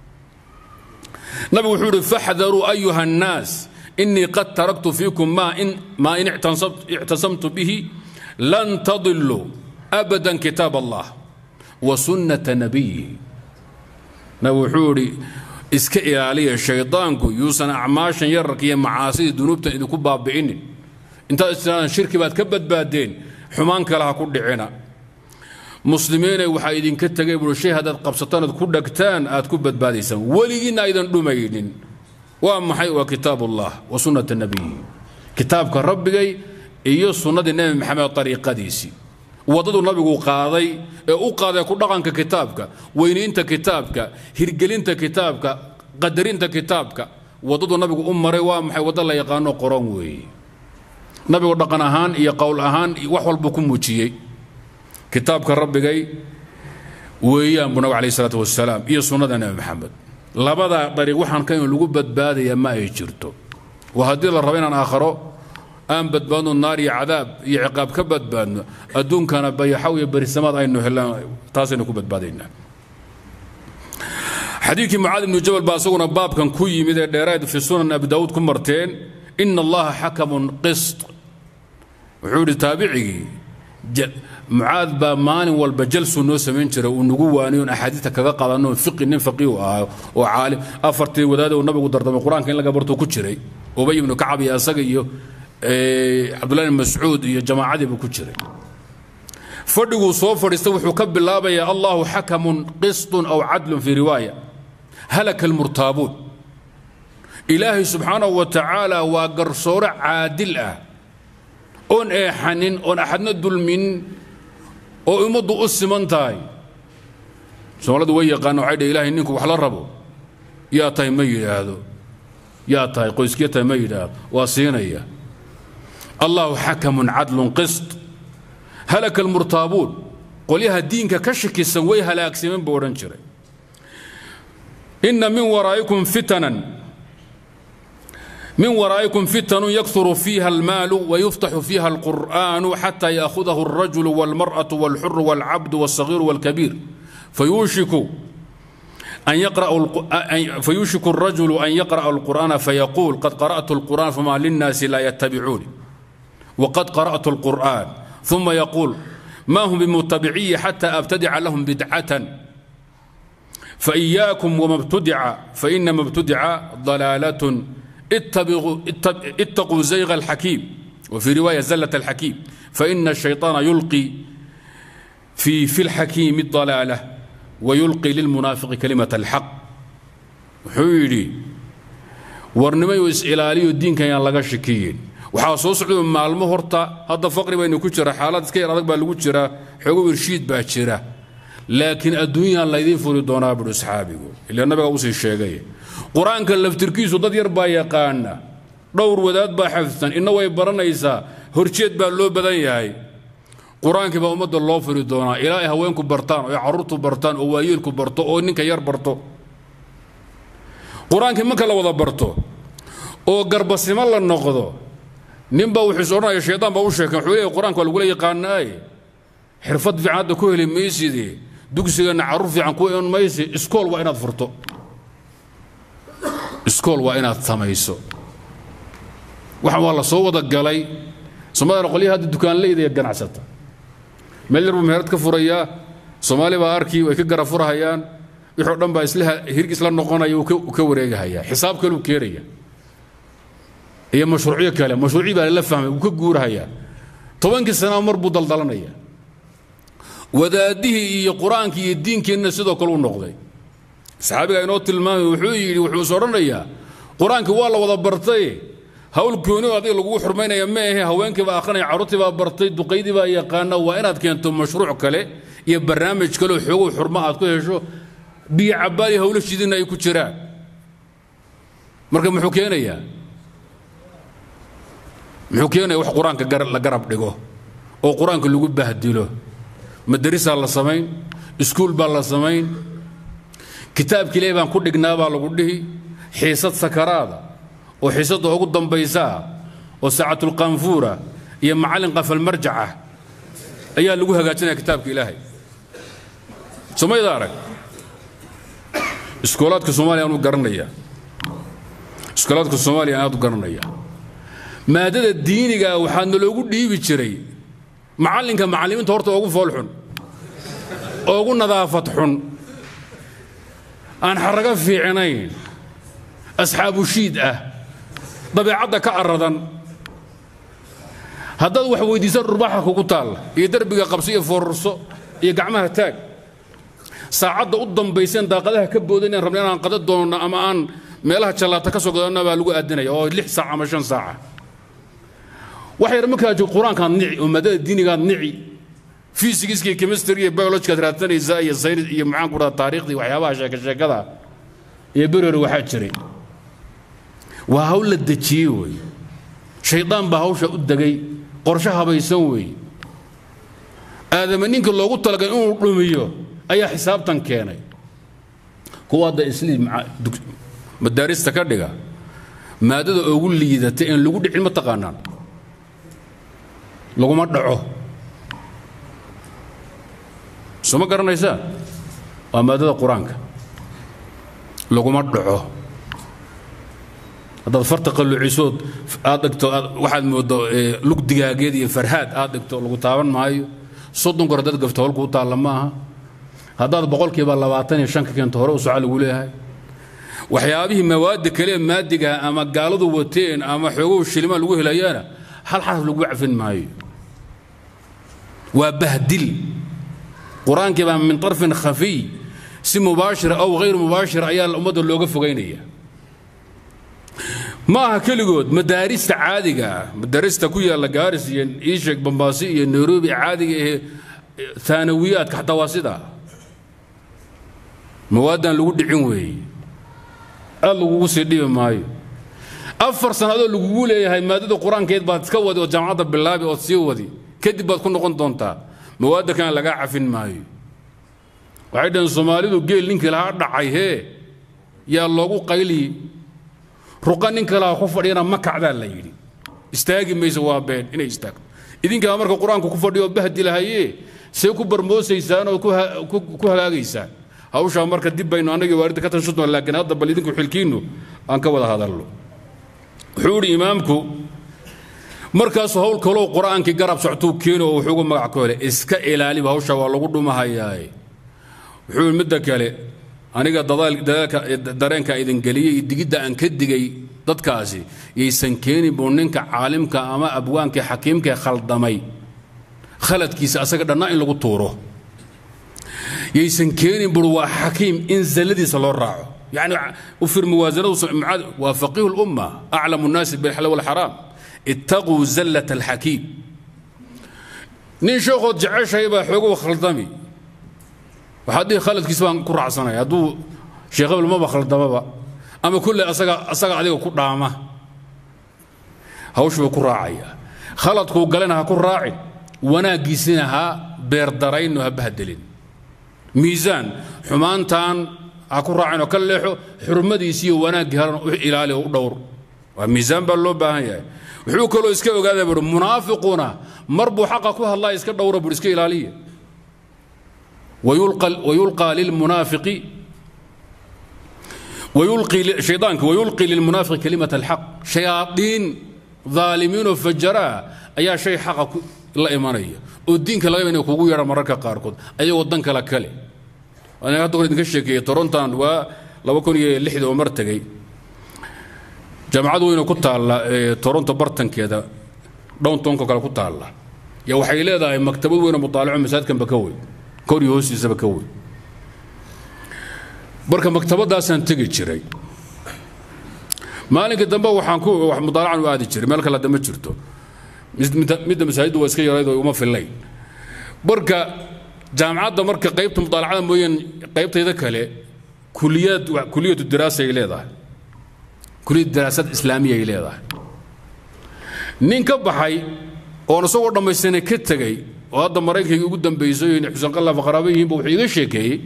A: nabigu wuxuu yidhi faxdaruu ayuha annaas inii qad taraktu fiikum maa in maa in ictasamtu bihi lan tadiluu abadan kitaab allah wa sunnata nabiyihi nabigu wuxuu yidhi iska ilaaliya shaydaanku yuusan acmaashan yararka iyo macaasidii dunuubtan idinku baabi'inin intaad istiraadan shirki baad ka badbaadeen xumaan kale ha ku dhicina muslimiinay waxaa idinka tegay buui shay haddaad qabsataan ood ku dhagtaan aad ku badbaadaysaan weligiinna aydan dhumaynin waa maxay waa kitaab ullah wa sunnata nabiyi kitaabka rabbigay iyo sunnadii nebi maxamed ariiqadiisii waddadu nabigu qaaday ee u qaaday ku dhaqanka kitaabka weynaynta kitaabka hirgelinta kitaabka qadarinta kitaabka waddadu nabigu u maray waa maxay waddo la yaqaano qoran weeye nabigu dhaqan ahaan iyo qowl ahaan wax walbuu ku muujiyey kitaabka rabbigay weeyaan buu nabig alayh isalaatu wasalaam iyo sunnada nebi maxamed labadaa dariiq waxaan ka in lagu badbaadaya ma ay jirto waa haddii la rabo inaan aakharo aan badbaadno naar iyo cadaab iyo ciqaab ka badbaadno adduunkana bayaxaw iyo berisamaad aynu helaan taasaynu ku badbaadaynaa xadiidkii mucaad ibnu jabal baa isaguna baabkan ku yimid ee dheeraad fi sunan abi daawuud ku marteen ina allaha xakamun qist wuxuu yidhi taabicigii mucaad baa maalin walba jalsuu noo samayn jiray uu nagu waaniyo on axaadiista kaga qadanno fiqi nin faqiihu ahaa oo caalim afartii wadaada uu nabigu dardamay qur-aanka in laga bartuu ku jiray ubay ibnu kacab iyo asaga iyo cabdullahi ibn mascuud iyo jamaacadiibu ku jiray fadhiguu soo fadhiista wuxuu ka bilaabayaa allahu xakamun qistun aw cadlun fii riwaaya halaka almurtaabuun ilaahay subxaanahu wa tacaala waa garsoore caadil ah oon eexanin oon axadna dulmin oo ummaddu u siman tahay soomaaladu way yaqaana waxay dheh ilahay ninku wax la rabo yaa tahay ma yidhaahdo yaa tahay qoyskiya tahay ma yidhaahdo waa siinaya allahu xakamun cadlun qist halaka almurtaabuun qolyaha diinka ka shakisan way halaagsameen buu odhan jiray inna min waraa'ikum fitanan من ورائكم فتن يكثر فيها المال ويفتح فيها القرآن حتى يأخذه الرجل والمرأة والحر والعبد والصغير والكبير فيوشك أن يقرأ فيوشك الرجل أن يقرأ القرآن فيقول قد قرأت القرآن فما للناس لا يتبعوني وقد قرأت القرآن ثم يقول ما هم بمتبعي حتى أبتدع لهم بدعة فإياكم وما ابتدع فإنما ابتدع ضلالة اتبغوا اتقوا زيغ الحكيم وفي رواية زلة الحكيم فإن الشيطان يلقي في في الحكيم الضلالة ويلقي للمنافق كلمة الحق حيري ورنمي إسئلالي الدين كان يلقى شكيين waxaa soo socda maalmo horta hadda faqri baynu ku jira xaalad iska yar adag baa lagu jira xoogo irshiid baa jira laakiin adduunyaan laydiin furi doonaa buhi asxaabigu ilaa nabiga usii sheegay qur-aanka laftirkiisu dad yar baa yaqaana dhowr wadaad baa xafidsan inna way baranaysaa horjeed baa loo badan yahay qur-aankii baa ummadda loo furi doonaa ilaa ay haweenku bartaan oo ay carruurtu bartaan oo waayeelku barto oo ninka yar barto qur-aankii marka la wada barto oo garbasimo la noqdo ninbaa wuxuu is odhanaya shaydaan baa u sheekay wuxuu leeyahy qur-aanka waa lagula yaqaanaaye xirfad fiican hadda ku heli maysidee dugsigeenna carruur fiican ku iman maysi iskool waa inaad furto iskool waa inaad samayso waxaan waa la soo wada galay soomaaliyana qolyaha hadda dukaanleyda ee ganacsata meel yar buu meherad ka furayaa soomaali baa arkii way ka gara furahayaan wixoo dhan baa isla hirig isla noqonaya uu ka wareegahayaa xisaab kaluu keenaya iyo mashruucyo kale mashruucii baa la fahmay wuu ka guurahayaa tobankii sanaa mar buu daldalanaya wadaadihii iyo qur-aankii iyo diinkeenna sidoo kale u noqday saxaabigaa inoo tilmaamay wuxuu yidhi wuxuu is odhanayaa qur-aankii waa la wada bartay hawl gooni oo adiga lagugu xurmaynaya ma ahe haweenkii baa akhrinaya carruurtii baa bartay duqaydii baa yaqaana waa inaad keento mashruuc kale iyo barnaamij kale oo xoogow xurmo aad ku hesho biyo cabbaali hawlo shidina ay ku jiraan marka muxuu keenayaa muxuu keenaya wax qur-aanka la garab dhigo oo qur-aanka lagu bahdilo madarisaa la samayn iskuul baa la samayn kitaabkii ilaahi baan ku dhignaa baa lagu dhihi xiisad sakaraada oo xiisadda ugu dambaysaa oo saacatulqaanfuura iyo macallin qafalmarjaca ayaa lagu hagaajinaya kitaabka ilaahay somayda arag iskoolaadka soomaaliya aanu garanaya iskoolaadka soomaaliya aad u garanaya maadada diiniga waxaa naloogu dhiibi jiray macallinka macallimiinta horta ugu fool xun ugu nadaafad xun aan xarago fiicnayn asxaabu shiid ah dabeecadda ka aradan haddaad wax weydiisan dhurbaxa kugu taalla iyo derbiga qabso iyo foorarso iyo gacmaha taag saacadda u dambayseen daaqadaha ka boodan inaan rabna inaan qada doonno ama aan meelaha jallaata ka soo gadanna baa lagu aadinaya oo lix saac ama shan saaca waxay yar markaa joog qur-aankaad nici oo maadada diinigaad nici fysigiska iyo chemistry iyo biologikaad raadsanaysaa iyo saynis iyo maxaan ku dhaha taariikhdii waxyaabaha sheeka sheekada iyo berore waxaa jiray waa hawl la dejiyey wey shaydaan baa hawsha u degay qorshe habaysan weeye aadama ninka loogu talagalay inuu dhumiyo ayaa xisaabtan keenay kuwa hadda isliim madaarista ka dhiga maadada ugu liidata een lagu dhicin ma taqaanaan laguma dhaco soo ma garanaysaa waa maadada qur-aanka laguma dhaco haddaad farta qalluucisood aad dhigto waxaad mooddo lug digaageed iyo farhaad aad dhigto lagu taaban maayo soddon goor haddaad gafto holku u taalla ma aha haddaad boqolkiiba labaatan iyo shan ka keento hore u soca lagu leeyahay waxyaabihii mawaadda kale maadigaha ama gaaladu wateen ama xoogow shilimaan lagu helayaana hal xaraf lagu cafin maayo waa bahdil qur-aankii baa min طarfin khafiy si mubaashira aw hayr mubaashira ayaa ummadda looga fogaynaya ma aha keligood madaarista caadiga ah madaarista ku yaalla gaaris iyo iisheeg bambaasi iyo nairobi caadiga ee taanawiyaadka xataa waa sidaa mawaadan lagu dhicin weeye aad lagugu sii dhibi maayo afar sannadood lagugu leeyahay maadada qur-aankeed baad iska wadi oo jaamacadda bilaabi ood sii wadi kadib baad ku noqon doontaa mawaadda kana lagaa cafin maayo waxay dhaheen soomaalidu geel ninkii lahaa dhacay hee yaa loogu qayliyi ruqa nin kalaha ku fadhiyana ma kacdaa la yidhi istaagi mayso waa been inay istaagto idinkaa marka qur-aanku ku fadhiyo bahdi lahayee see ku barmoosaysaan oo ku hagaagaysaan hawshaa marka dib baynu annagii waaridda ka tashan doon laakiin hadda bal idinku xilkiinnu aan ka wada hadalno wuxuu idhi imaamku markaasuu hawl kaloo qur-aankii garab soctuu keeno oo wuxuugu magac ku helay iska ilaaliba hawsha waa lagu dhumahayaaye wuxuu yidhi midda kale aniga dadaalka dareenka idin geliyey iyo digidda aan ka digay dadkaasi yaysan keenin buu ninka caalimka ama abwaankii xakiimkae khaldamay khaladkiisa asaga dhannaa in lagu tuuro yaysan keenin bur waa xakiim in zalladiisa loo raaco يعني وفر موازنه وفقيه الأمة أعلم الناس بالحلال والحرام اتقوا زلة الحكيم نين شوخو جعش هيبا حقوق خلطمي waxaad dhihi khaladkiis baan ku raacsanaya hadduu sheekh hebel maba khaldamaba ama kulle asaga asaga adiga ku dhaama hawshu buu ku raacaya khaladkuu galena ha ku raacin wanaaggiisina ha beerdarayno ha bahdelin miisaan xumaantan ha ku raacin oo ka leexo xurmadiisi iyo wanaaggii haran u ilaali oo u dhowr waa miisaan baa loo baahan yahay wuxuu kaloo iska ogaada buuri munaafiquna mar buu xaqa ku hadlaa iska dhowra buuri iska ilaaliya ويلقى للمنافق ويلقي شيطانك ويلقي للمنافق كلمة الحق شياطين ظالمين وفجراء أي شيء حق لا إيمانية والدين كلا يبني كوكو يرى مركا قاركود أي ودن كلا كلي أنا قد أقول نكشك تورنتان و لو كون لحد ومرتقي جامعة وين كنت على تورنتو برتن كذا دون تونكو كلا كنت على يا وحي لهذا مكتبه وين مطالع مساعد كان بكوي kori hoostiisaba ka weyn marka maktabadaasaan tegi jiray maalinka dambe waxaan ku mudaalacan u aadi jiray meel kale hadda ma jirto midda masaajiddu waa iska yarayd oo uma fillayn marka jaamacadda marka qaybta mudaalacada mooyaan qaybtayda kale kuliyad kuliyatu diraasa ay leedahay kuliyad diraasad islaamiya ay leedahay nin ka baxay oon isagoo dhammaystanay ka tegey oo hadda maraykanka ugu dambaysay xuseen qallaaf qaraabo yihiinba wuxuu iga sheekeeyey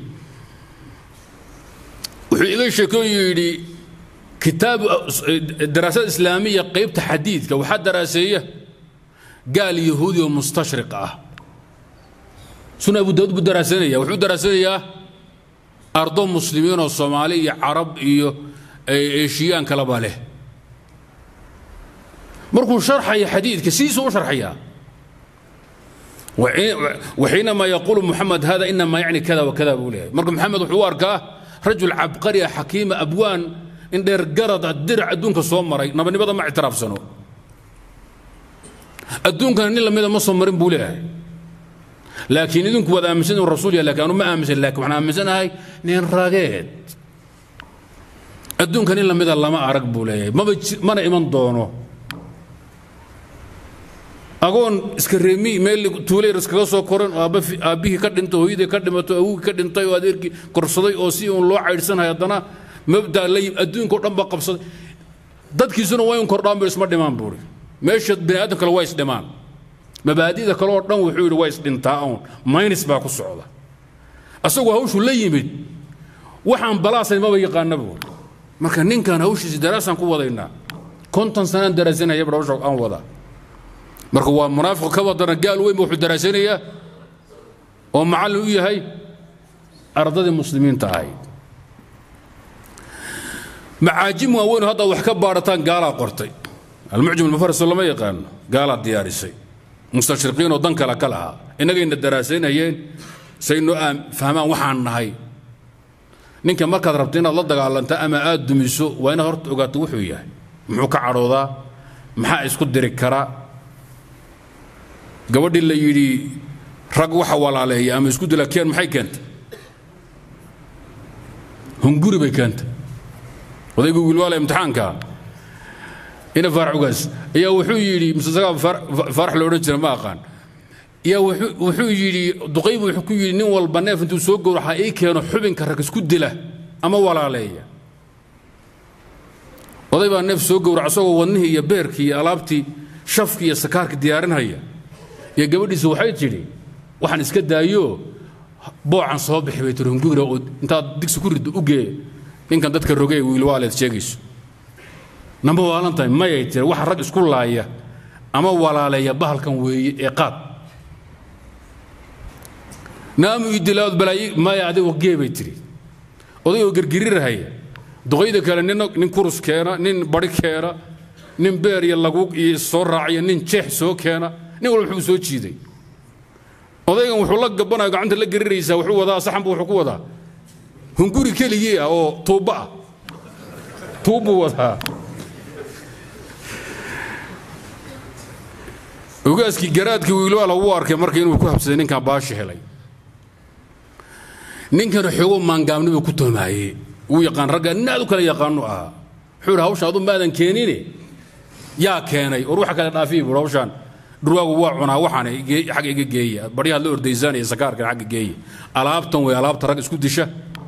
A: wuxuu iga sheekeeyey yidhi kitaab daraasad islaamiya qaybta xadiidka waxaa daraaseeya gaal yahuudi oo mustashriq ah suna abu daawud buu daraasanaya wuxuu daraasanayaa ardo muslimiin oo soomaali iyo carab iyo eeshiyaan kalaba leh markuu sharxaya xadiidka sidiisuu u sharxayaa وحينما يقول محمد هذا انما يعني كذا وكذا بقول مرق محمد وحو اركاه رجل عبقري حكيم ابوان ان دير قرض الدرع ادونك سو مري نبني بدا ما اعتراف سنو ادونك ان لميدا ما سو مرين بوله لكن idinku wada aaminsan rasuul ya laakiin ma aaminsan laakiin waxaan aaminsanahay nin rageed adduunkan in lamida lama arag buu leeyahay mana iman doono agoon iska reemi meel tuulayr iskaga soo koran oo aabbihii ka dhintay hooyadii ka dhimato awogii ka dhintay oo adeerkii korsaday oo si uun loo caydhsanahay haddana mabda la adduunka o dhan ba qabsaday dadkiisuna waa in kordhaan ba isma dhimaan buuri meesha bini aadam kale waa isdhimaan mabaadida kale oo dhan wuxuu yidhi waa isdhintaa uun maynis baa ku socda asagoo hawshu la yimid waxaan balaasayn maba yaqaana buuri marka ninkan hawshiisi daraasaan ku wadaynaa konton sanaan daraasanaya bar hawsha aan wadaa marka waa munaafiq ka wadana gaal weyn wuxuu daraasanayaa oo macallin u yahay ardadii muslimiinta ahayd macaajim waaweyn hadda wax ka baarataan gaalaa qortay almucjam almufaris lama yaqaano gaalaa diyaarisay mustashriqiin oo dan kale ka lahaa innagayna daraasaynayeen saynoo fahmaan waxaan nahay ninka markaad rabto inaad la dagaalanta ama aad dumiso waa inaad horta ogaato wuxuu yahay muxuu ka cadhoodaa maxaa isku diri karaa gabadhii la yidhi rag waxa walaaleeya ama isku dila keen maxay keentay hunguri bay keentay odaygu wiilwaala imtixaanka ina faarax ugaas ayaa wuxuu yidhi mise isagaa faarax la odhan jira ma aqaan ayaa wuxuu yidhi duqaybu wuxuu ku yidhi nin walba neef intuu soo gowraxa ii keeno xubinka rag isku dila ama walaaleeya oday baa neef soo gowraca isagoo wadnihii iyo beerkii iyo alaabtii shafkii iyo sakaarkii diyaarinhaya iyo gabadhiisa waxay tidhi waxaan iska daayo boocan soo bixi bay tiri hungugra oo intaad digsi ku riddo u gee ninkan dadka rogee wiilwaaleed sheegayso namba waalan tahay mayay tiri waxa rag isku laaya ama walaaleeya bahalkan weeye ee qaad naamu idilaad balaayi maya adigo gee bay tiri odayoo gergirirahaya duqayda kale nin nin kurus keena nin bari keena nin beer iyo laguug iyo soo raaciya nin jeex soo keena nin walba wuxuu soo jiiday odaygan wuxuu la gabanaya gacanta la geriraysaa wuxuu wadaa saxanbu wuxuu ku wadaa hunguri keligii ah oo tuubba ah tuubbuu wadaa ogaaskii garaadkii wiilwaala wuu arkay marka inuu ku habsaday ninkan baashi helay ninkana xoogo maangaabnibuu ku toomaayey wuu yaqaan ragga nin aad u kala yaqaanu ahaa wuxuu yidhi hawsha adu maadan keenine yaa keenay war waxa kale dhaafiyi buur hawshaan dhurwaagu waa cunaa waxaan xagga iga geeya baryahaad la ordaysaanaya sakaarkan xagga geeya alaabtan way alaabta rag isku disha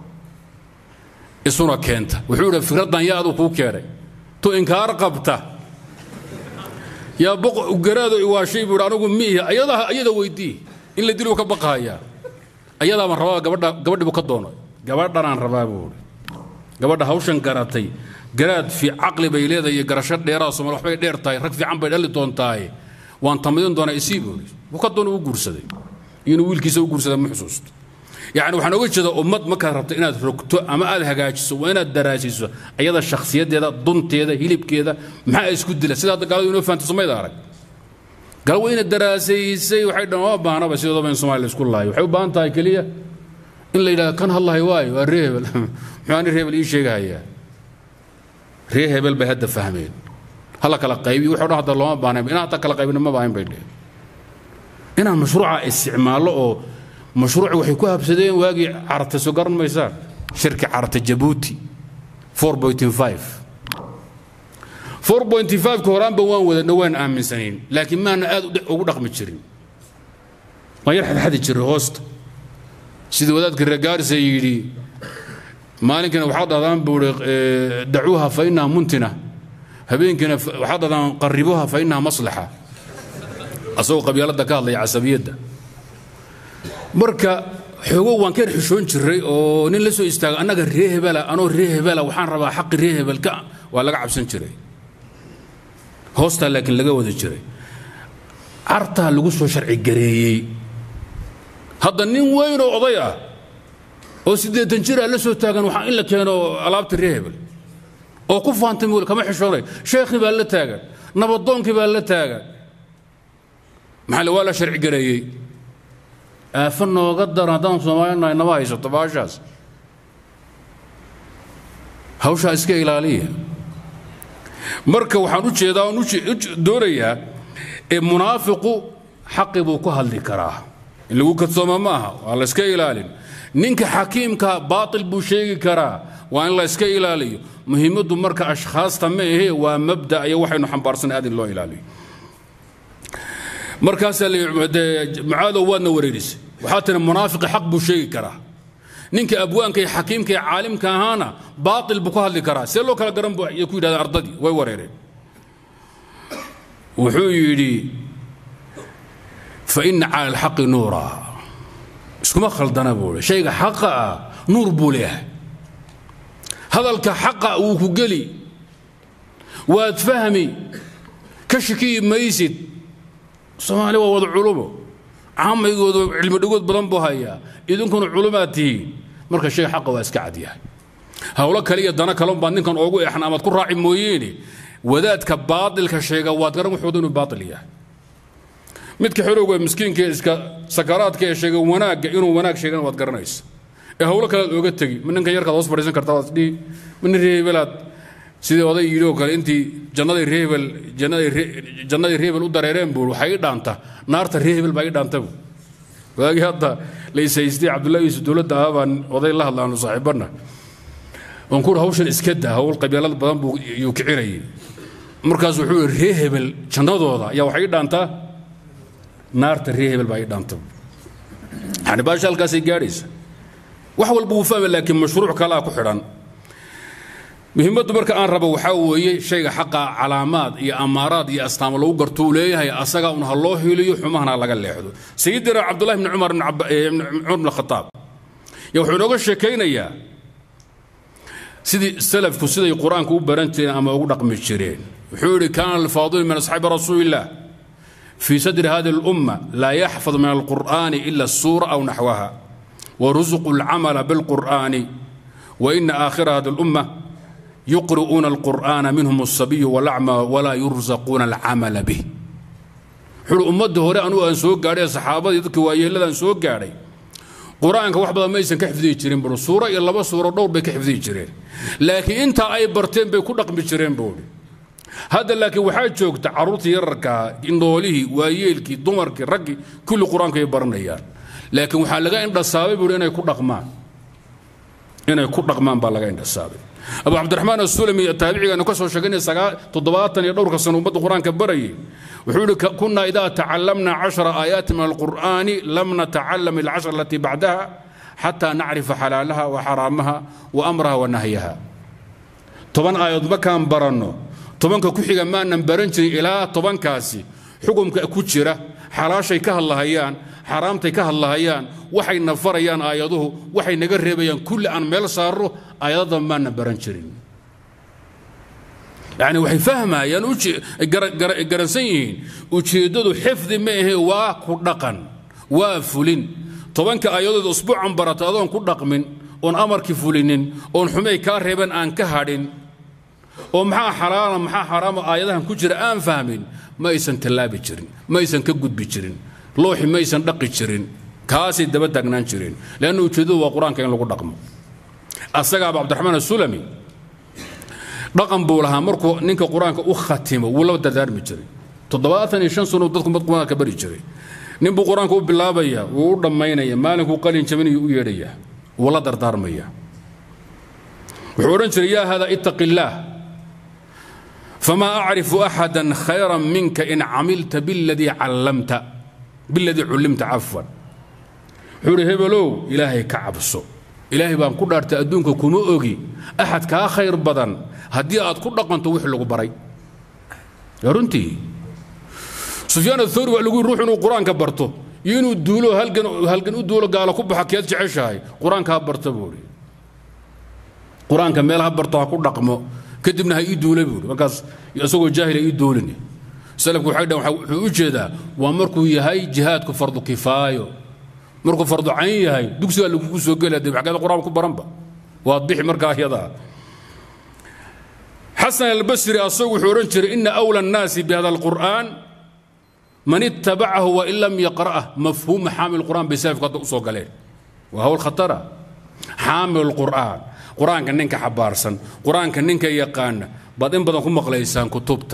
A: isuna keenta wuxuu idhi fikraddan yaa aduu kuu keenay tu inkaar qabta yaa garaado iwaashay buu anigu miihi ayadaa ayada weydii in la diluu ka baqahayaa ayadaabaan rabaa gabadha gabadhibu ka doono gabadhanaan rabaa buu ihi gabadha hawshan garatay garaad fi caqli bay leedahay iyo garasho dheeraa somal waxbay dheer tahay rag fiican bay dhali doontaaye waan tamadin doonaa isii buu ihi wuu ka doona u guursaday inuu wiilkiisa u guursada ma xusuusto yacni waxaan oga jeedaa ummad markaad rabto inaad rogto ama aad hagaajiso waa inaad daraasiso ayada shakhsiyaddeeda dunteeda hilibkeeda maxaa isku dila sida hadda gaaladu inoo fahanto somayda arag gal waa ina daraasaysay waxay dhan ma baahnaba sidoodaba in soomaaliya isku laayo waxay u baahan tahay keliya in la yidhahdo kan hadlahay waayo waa ree hebel muxuu ani ree hebel ii sheegahayaa ree hebel bay hadda fahmeen hala kala qaybi wuxuu dhan hadda looma baahnayn inaan hadda kala qaybina ma baahin bay dheheen inaan mashruuca isticmaallo oo mashruuci waxay ku habsadeen waagii carta soo garan maysaan shirki carta jabuuti 4.5 ka horaanba waan wadana waan aaminsanayn laakiin maana aad ugu dhaqmi jirin waan yar xadxadi jiray hoosta sidii wadaadka regaarisa yidhi maalinkana waxaad dhahdaan buuri dacuuha fa innaha muntina habeenkiina waxaad dhahdaan qaribuha fa innaha maslaxa asagoo qabyaaladda ka hadlaya casabiyadda marka xoogo waan ka yar xishoon jiray oo nin la soo istaago annaga ree hebela anoo ree hebela waxaan rabaa xaqi ree hebelka waa laga cabsan jiray hoostaa laakiin laga wada jiray cartaa lagu soo sharci gareeyey hadda nin weyn oo oday ah oo siddeetan jira la soo taagan waxaa in la keeno alaabta ree hebel oo ku faantay mul kama xishoonay sheekhii baa la taagan nabadoonkii baa la taagan maxaa waa la sharci gareeyey aafo nooga daran haddaan soomaalinahay nama haysato baashaas hawshaa iska ilaaliya marka waxaan u jeedaa oon doonayaa munaafiqu xaqi buu ku hadli karaa in lagu kadsooma ma aha waa la iska ilaalin ninka xakiimka baatil buu sheegi karaa waa in la iska ilaaliyo muhiimaddu marka ashkhaasta ma ahe waa mabda iyo waxaynu xambaarsanay aad in loo ilaaliyo markaasaa mucaadow waadna wareerisay waxaa tiri munaafiqi xaq buu sheegi karaa ninka abwaanka iyo xakiimka iyo caalimka ahaana baatil buu ku hadli karaa see loo kala garan bu ay ku yidhahdeen ardadii way wareereen wuxuu yidhi fa ina cala alxaqi nuura iskuma khaldana buu i shayga xaqa ah nuur buu leeyahay hadalka xaqa wuu ku geli waad fahmi ka shakiyi maysid soomaali waa wada culumo caamaygood cilmi dhigood badan buu hayaa idinkuna culumaad tihiin marka shay xaqa waa iska cadyahay howlo kale iyo dana kale baad ninkan oogu eexan amaad ku raaci mooyeene wadaadka baatilka sheega waad garan wuxuuda inuu baatil yahay midka xorowga miskiinka iska sakaraadka ee sheega wanaagga inuu wanaag sheegana waad garanaysa ee howlo kale aad ooga tegi ma ninkan yarkaad hoos fadhiisan kartaa waad dhihi ma nin reebelaad sidii oday yidhi oo kale intii jannaday reebel jannadii reebel u dareereen buu waxay ii dhaanta naarta reebel baa ii dhaanta buu waagii hadda laysaystay cabdullahi yuusuf dowladda ahaa baan oday la hadlaanu saaxiibanna waan ku hawshan iska daa hawl qabyaalad badan buu yuu kicinayay markaas wuxuu yidhi ree hebel jannadooda ayaa waxay ii dhaantaa naarta ree hebel baa ii dhaanta yani baasha halkaasay gaadhaysa wax walba wuu fahmay laakiin mashruuc kalaa ku xidhan muhiimaddu marka aan rabo waxaa weeye shayga xaqa calaamaad iyo amaaraad iyo astaamo lagu garto uu leeyahay asaga un ha loo hiliyo xumahana laga leexdo sayidina cabdullahi bni cumar cumar bn khataab ya wuxuu inooga sheekaynayaa sidii salafku siday qur-aanka u baran jireen ama ugu dhaqmi jireen wuxuu yidhi kaana alfaadilu min asxaabi rasuuli illah في صدر هذه الأمة لا يحفظ من القرآن إلا السورة أو نحوها ورزق العمل بالقرآن وإن آخر هذه الأمة يقرؤون القرآن منهم الصبي والأعمى ولا يرزقون العمل به حلو أمده هوري أنو أن سوق قاري صحابة يذكي وأيلا أن سوق قاري قرآنك وحبا ما يسن كحفظي جرين بلو سورة إلا بس سورة دور بكحفظي جرين لكن أنت أي برتين بيكون رقم جرين بولي hadda laakiin waxaa joogta carruurtii yararkaa indhoolihii waayeelkii dumarkii raggii kulli qur-aanka ay baranayaan laakiin waxaa laga indhasaabay buuri inay ku dhaqmaan inay ku dhaqmaan baa laga indhasaabay abu cabdiraxmaan asulami taabicigaanu ka soo sheegaynay sagaa toddobaatan iyo dhowrka sano ummadda qur-aanka barayay wuxuu ihi kunaa idaa tacalamna cashara aayaati min alqur'aani lam natacalam alcashar alatii bacdaha xataa nacrifa xalaalaha wa xaraamaha wa amraha wa nahyaha toban aayadood markaan baranno tobanka ku xiga maanan baran jirin ilaa tobankaasi xukumka ku jira xalaashay ka hadlahayaan xaaraamtay ka hadlahayaan waxay na farayaan aayaduhu waxay naga reebayaan kulli aan meel saarro aayadada maanan baran jirin yani waxay fahmayaan garansan yihiin ujeeddadu xifdi ma ahe waa ku dhaqan waa fulin tobanka aayadood usbuucan barata adoon ku dhaqmin oon amarkii fulinin oon xumay kaa reeban aan ka hadhin oo maxaa xalaala maxaa xaraama aayadahan ku jira aan fahmin ma aysan tallaabi jirin ma aysan ka gudbi jirin looxi ma aysan dhaqi jirin kaasay daba taagnaan jireen leanna ujeeddadu waa qur-aanka in lagu dhaqmo asagaaba cabdiraxmaan asulami dhaqan buu lahaa markuu ninka qur-aanka u khatimo wuu la dardaarmi jiray toddobaatan iyo shan sano dadku qur-aanka ka bari jiray nin buu qur-aanka u bilaabaya wuu u dhammaynaya maalinkuu qalin jabinayu u yeedhaya wuu la dardaarmaya wuxuu odhan jiray yaa hada ittaqi illaah famaa acrifu axada khayra minka in camilta biladii callamta biladii cullimta cafwan wuxuu ihi hebelow ilaahay ka cabso ilaahay baan ku dhaartay adduunka kuma ogi axad kaa khayr badan haddii aad ku dhaqanto wix lagu baray runtii sufyaan athawri waa lagu yiri ruux inuu qur-aanka barto iyo inuu duulo halgan halgan u duulo gaalo ku baxa keed jeceshahay qur-aanka ha barto buu ihi qur-aanka meel ha barto ha ku dhaqmo kadibna ha ii duula buu ihi markaas isagoo jaahil ha ii duulini salafku waxay dhahan wuxuu u jeedaa waa markuu yahay jihaadku fardu kifaayo markuu fardu cayn yahay dugsigaa lagugu soo gelaya dib xaggeeda qur-aan ku baranba waad bixi markaa yadaa xasan albasri asagu wuxuu odhan jiray ina awla annaasi bihada alqur'aan man ittabacahu wain lam yaqra'ah mafhuuma xaamil qur'aan bay salafku hadda u soo galeen waa hawl khatara xaamil qur'aan qur-aanka ninka xabaarsan qur-aanka ninka yaqaana baad in badan ku maqlaysaan kutubta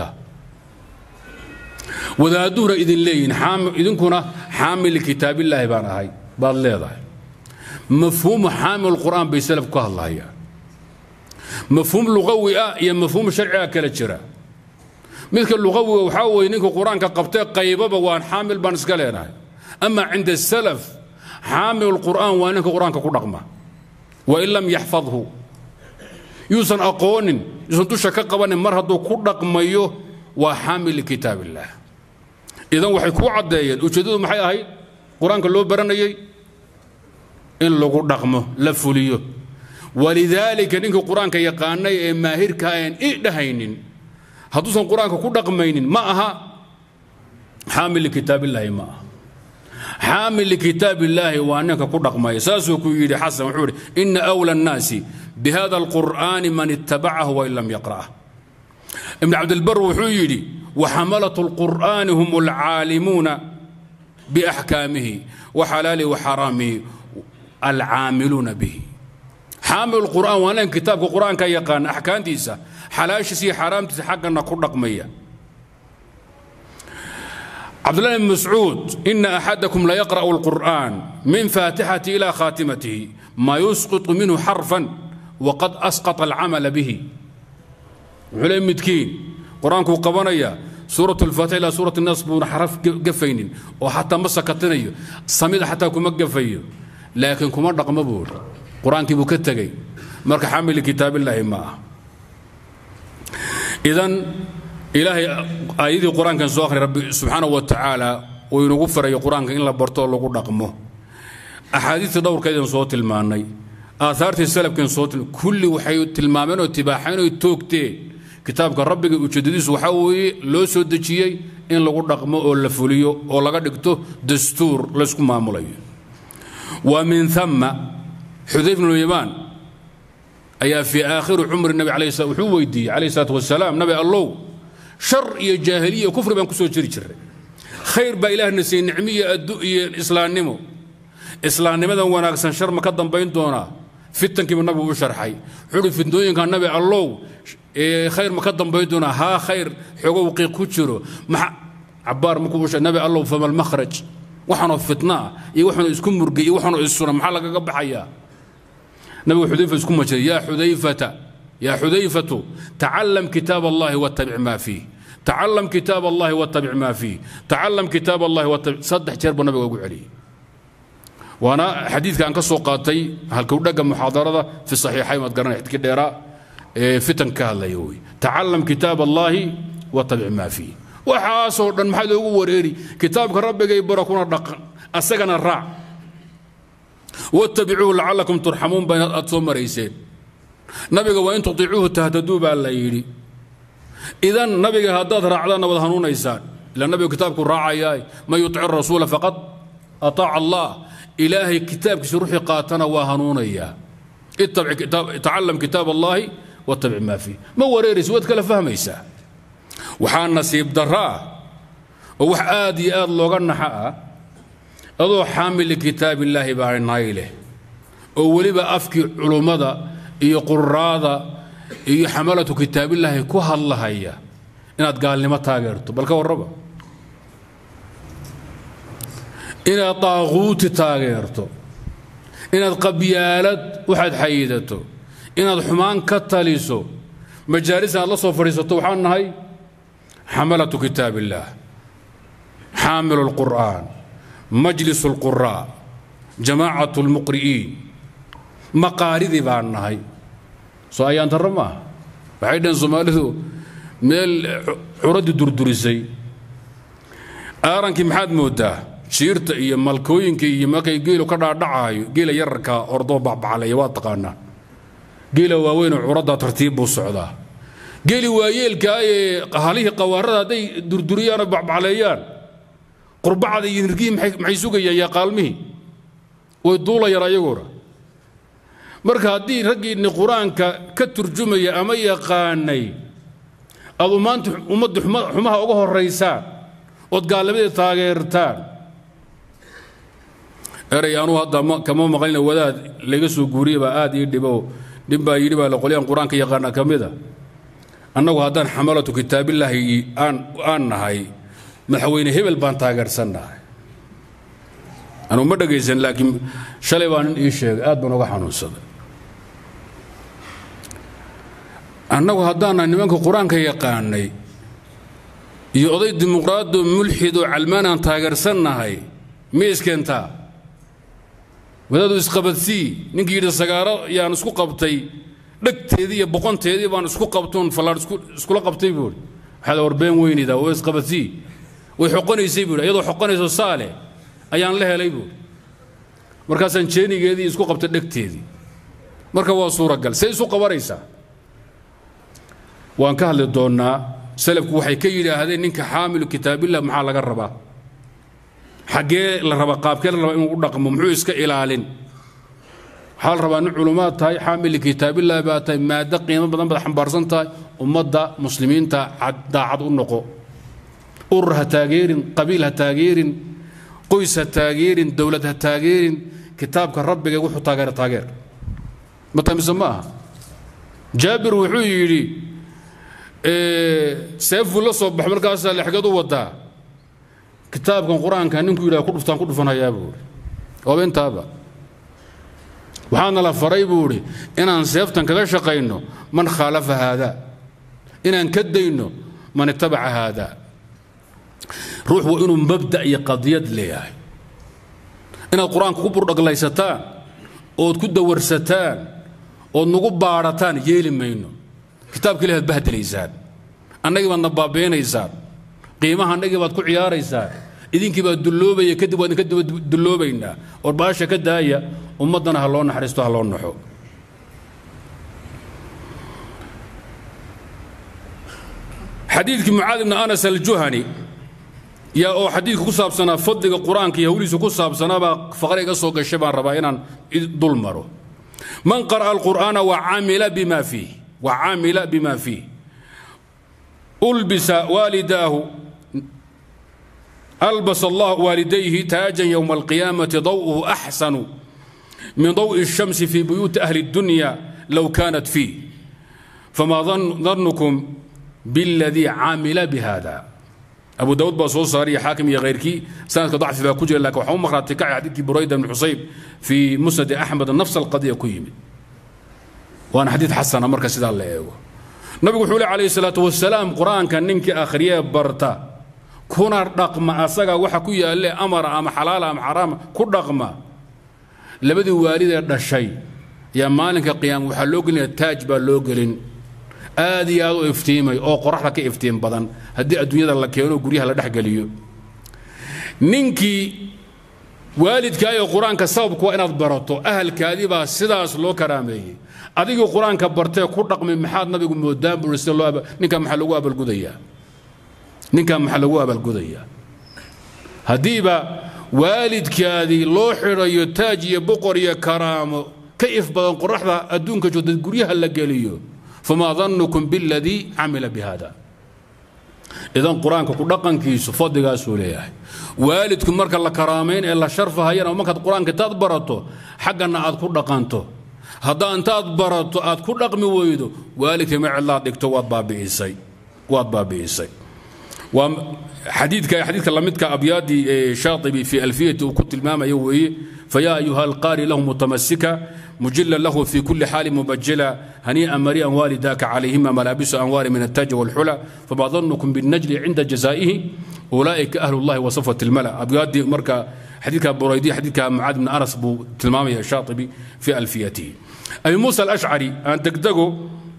A: wadaaduhuna idin leeyihin idinkuna xaamil kitaabillaahi baan ahay baad leedahay mafhuumu xaamil qur'aan bay salafku ka hadlahayaan mafhuum luqawi ah iyo mafhuum sharciga kala jira midka luqawiga waxaa weeye ninka qur-aanka qabtee qaybaba waan xaamil baan iska leenahay ama cinda salaf xaamil qur'aan waa ninka qur-aanka ku dhaqma wain lam yaxfadhu yuusan aqoonin yuusan dusha ka qabanin mar hadduu ku dhaqmayo waa xaamil likitaab illaah idan waxay kuu caddeeyeen ujeeddadu maxay ahayd qur-aanka loo baranayay in lagu dhaqmo la fuliyo walidaalika ninka qur-aanka yaqaanay ee maahirka aan i dhahaynin hadduusan qur-aanka ku dhaqmaynin ma aha xaamil likitaabillaahi ma aha xaamil likitaabillaahi waa ninka ku dhaqmaya saasuu ku yidhi xasan wuxuu yidhi ina awla annaasi bihada alqur'aani man ittabacahu wain lam yaqra'ah ibn cabdilbar wuxuu yidhi waxamalatu alqur'aani hum alcaalimuuna biaxkaamihi waxalaalihi waxaraamihi alcaamiluuna bihi xaamil qur'aan waa nin kitaabka qur'aanka yaqaana axkaamtiisa xalaashiisa iyo xaaraamtiisa xaggana ku dhaqmaya cabdullahi bn mascuud ina axadakum layaqra'u alqur'aan min faatixati ila khaatimatihi ma yusqitu minhu xarfan waqad asqata alcamala bihi wuxuu leey midkiin qur-aankuu qabanaya suurat alfaatix ilaa suurat nas buuna xaraf gafaynin oo xataa ma sakatinayo samida xataa kuma gafayo laakiin kuma dhaqmo buuri qur-aankii buu ka tegey marka xamili kitaabillaahi ma ah idan ilaahay aayadii qur-aankan soo akhriya rabbi subxaanahu wa tacaala uu inugu farayo qur-aanka in la barto oo lagu dhaqmo axaadiistii dhowrkeedan soo tilmaannay aahaartii salafkeen soo tilma kulli waxay tilmaameen oo tibaaxeen oo toogteen kitaabka rabbiga ujeedadiisu waxaa weeye loo soo dejiyey in lagu dhaqmo oo la fuliyo oo laga dhigto dastuur laysku maamulayo wa min ثama xudayf bnu yamaan ayaa fii aakhiri cumri nabi alayh slam wuxuu weydiiyey calayh salaatu wasalaam nabi allow shar iyo jaahiliya kufri baan ku soo jiri jiray khayr baa ilaahna siiyey nicmo iyo addu iyo islaamnimo islaamnimadan wanaagsan shar ma ka dambayn doonaa fitankiiba nabigu u sharxay wuxuu uhi fitnooyinka nabi allow khayr ma ka dambayn doonaa haa khayr xoogow qiiq ku jiro maxa cabaar markuu u nabi allow fama almakhraj waxaanoo fitna ah iyo waxaanoo isku murgay iyo waxaanoo issuna maxaa lagaga baxayaa nabigu xudayfa isku majiray yaa xudayfata yaa xudayfatu tacallam kitaab allahi wattabic maa fiih tacalam kitaab allahi watabic maa fiih tacalam kitaab allahi watabic saddex jeer buu nabiga ugu celiyey waana xadiidka aan ka soo qaatay halkowdhagga muxaadarada fi saxiixayn waad garanay xadkii dheeraa ee fitan ka hadlaya wey tacalam kitaab allahi watabic maa fiih waxaasoo dhan maxaa loogu wareeri kitaabka rabbigay bara kuna dhaqan asagana raac wattabicuuhu lacalakum turxamuun baa aad soo marayseen nabiga waa in tutiicuuhu tahtaduu baa la yidhi idan nabiga haddaad raacdaanna wad hanuunaysaan ila nabigu kitaabku raacayaa man yutic rasuula faqad ataaca allah ilaahay kitaabkiisa ruuxii qaatana waa hanuunayaa tacalam kitaab allahi wattabic maa fiih ma wareeraysa waad kala fahmaysaa waxaa nasiib darro ah oo wax aad iyo aad looga naxa ah adoo xaamil likitaab illaahi baa naay leh oo weliba afkii culummada iyo quraada iyo xamalatu kitaabillaahi ku hadlahaya inaad gaalnimo taageerto bal ka warraba inaad daaquuti taageerto inaad qabyaalad waxaad xayidato inaad xumaan ka taliso majaalis inaad la soo fadhiisato waxaan nahay xamalatu kitaab illaah xaamilu lqur'aan majlis lquraa jamaacatu lmuqri'iin maqaaridii baan nahay soo ayaan darro maaha waxay dhaheen soomaalidu meel curadii durdurisay aarankii maxaad moodaa jiirta iyo malkooyinka iyo markay geelu ka dhaadhacaayo geela yararka ordoo bacbacalaya waa taqaanaa geela waaweynoo curaddaa tartiib buu socdaa geeli waayeelkaa ee halihii qawaarada hadday durduriyaan oo bacbacleeyaan qurbacda iyo nirgihii maxay sugayaan yaa qaalmihii way duulayaan ayaguna marka haddii raggiinni qur-aanka ka turjumaya ama yaqaanay aad maanta ummadda xumaha uga horaysaan ood gaalnimadii taageertaan eray anuu hadda kama maqlina wadaad laga soo guuriye baa aad ii dhibo nin baa yidhi baa qolyaan qur-aanka yaqaana ka mida annagu haddaan xamalatu kitaabillaahi aan nahay madaxweyne hebel baan taageersannahay anuu ma dhegaysan laakiin shalay baa nin ii sheegay aad baan uga xanuunsaday annagu haddaannahay nimanka qur-aanka yaqaanay iyo oday dimuqraado mulxidoo calmaanaan taageersannahay miyay iskeentaa wadaadu isqabadsii ninkii yidhi sagaaro yaan isku qabtay dhegteedii iyo boqonteedii baan isku qabtoon fallaadh iskula qabtay buuri waxaad warbeen weynayda waa isqabadsii way xoqonaysay buuri iyadoo xoqonayso saale ayaan la helay buuri markaasaan jeenigeedii isku qabtay dhegteedii marka waa suuragal say isu qabanaysaa waan ka hadli doonnaa salafku waxay ka yidhaahdeen ninka xaamilu kitaabillah maxaa laga rabaa xaggee la rabaa qaabkee la rabaa inuu u dhaqmo muxuu iska ilaalin waxaa la rabaa nin culummaad tahay xaamili kitaabillahi baa tahay maaddo qiimo badan baad xambaarsan tahay ummadda muslimiinta daacad u noqo urur ha taageerin qabiil ha taageerin qoys ha taageerin dowlad ha taageerin kitaabka rabbiga wuxuu taageera taageer ma tamise ma aha jaabir wuxuu yidhi seefuu la soo baxay markaasaa lexgeed u wadaa kitaabkan qur-aanka ninkuu yidhaha ku dhuftaan ku dhufanhayaa buu ihi ooba intaaba waxaana la faray buu idhi inaan seeftan kaga shaqayno man khaalafa haadaa inaan ka dayno man itabaca haadaa ruux waa inuu mabda iyo qadiyad leeyahay inaad qur-aanka ku burdhaglaysataan ood ku dawarsataan ood nagu baadhataan yeeli mayno kitaabka ilahi ad bahdelaysaan annagii baadna baabeenaysaan qiimaha annagii baad ku ciyaaraysaan idinkii baa dulloobaya kadib waa idinka daba dulloobaynaa or baasha ka daaya ummaddana ha loo naxariisto ha loo naxo xadiidkii mucaad ibni anas aljuhani yaa oo xadiidka ku saabsanaa fadliga qur-aanka iyo hawlihiisa ku saabsanaabaa faqre iga soo gashay baan rabaa inaan dul maro man qara'a alqur'aana wacamila bima fiih wacamila bima fiih ulbisa waalidaahu ألبس الله والديه تاجا يوم القيامة ضوءه أحسن من ضوء الشمس في بيوت أهل الدنيا لو كانت فيه فما ظن ظنكم بالذي عامل بهذا أبو داود بصوص صاري حاكم يا غيركي سنة ضعف في كجر لك وحوم مخرات تكع حديث بريدة بن حصيب في مسند أحمد نفس القضية كيمي وأنا حديث حسن مركز سيدان الله nabigu wuxuu le calayhi salaatu wasalaam qur-aanka ninkii akhriyee barta kuna dhaqma asaga waxa ku yaalle amara ama xalaala ama xaraama ku dhaqma labadii waalidee dhashay yaa maalinka qiyaama waxaa loo gelinaya taaj baa loo gelin aad iyo aad u iftiimay oo qoraxda ka iftiim badan haddii adduunyada la keeno guryaha la dhexgeliyo ninkii waalidkaa ee qur-aanka sababku waa inaad barato ahalkaadii baa sidaas loo karaameeyey adigii qur-aanka bartee ku dhaqmay maxaad nabigu moodaan buri sida loo ninkaa maxaa lagu abaalgudayaa ninkaa maxaa lagu abaalgudayaa haddiiba waalidkaadii loo xidhayo taaj iyo boqor iyo karaamo ka if badan qoraxda adduunka joogta guryaha la geliyo famaa dannukum biladii camila bihada idan qur-aanka ku dhaqankiisu fadligaasuu leeyahay waalidku marka la karaamayn ee la sharfahayana markaad qur-aanka intaad barato xaggana aad ku dhaqanto haddaa intaad barato aad ku dhaqmi weydo waalidka ma cidlaad dhigto waad baabi'isay waad baabi'isay waa xadiidka xadiidka lamidka abyaadii shaatibi fi alfiyati uu ku tilmaamayo weeye fayaa ayuha alqaari lahu mutamasika مجلا له في كل حال مبجلا هنيئا مريئا والداك عليهما ملابس أنوار من التاج والحلى فما ظنكم بالنجل عند جزائه أولئك أهل الله وصفة الملأ أبياد مركا حديث بريدي حديث معاذ بن أنس بو تلمامي الشاطبي في ألفيته أبي موسى الأشعري أن تقدقوا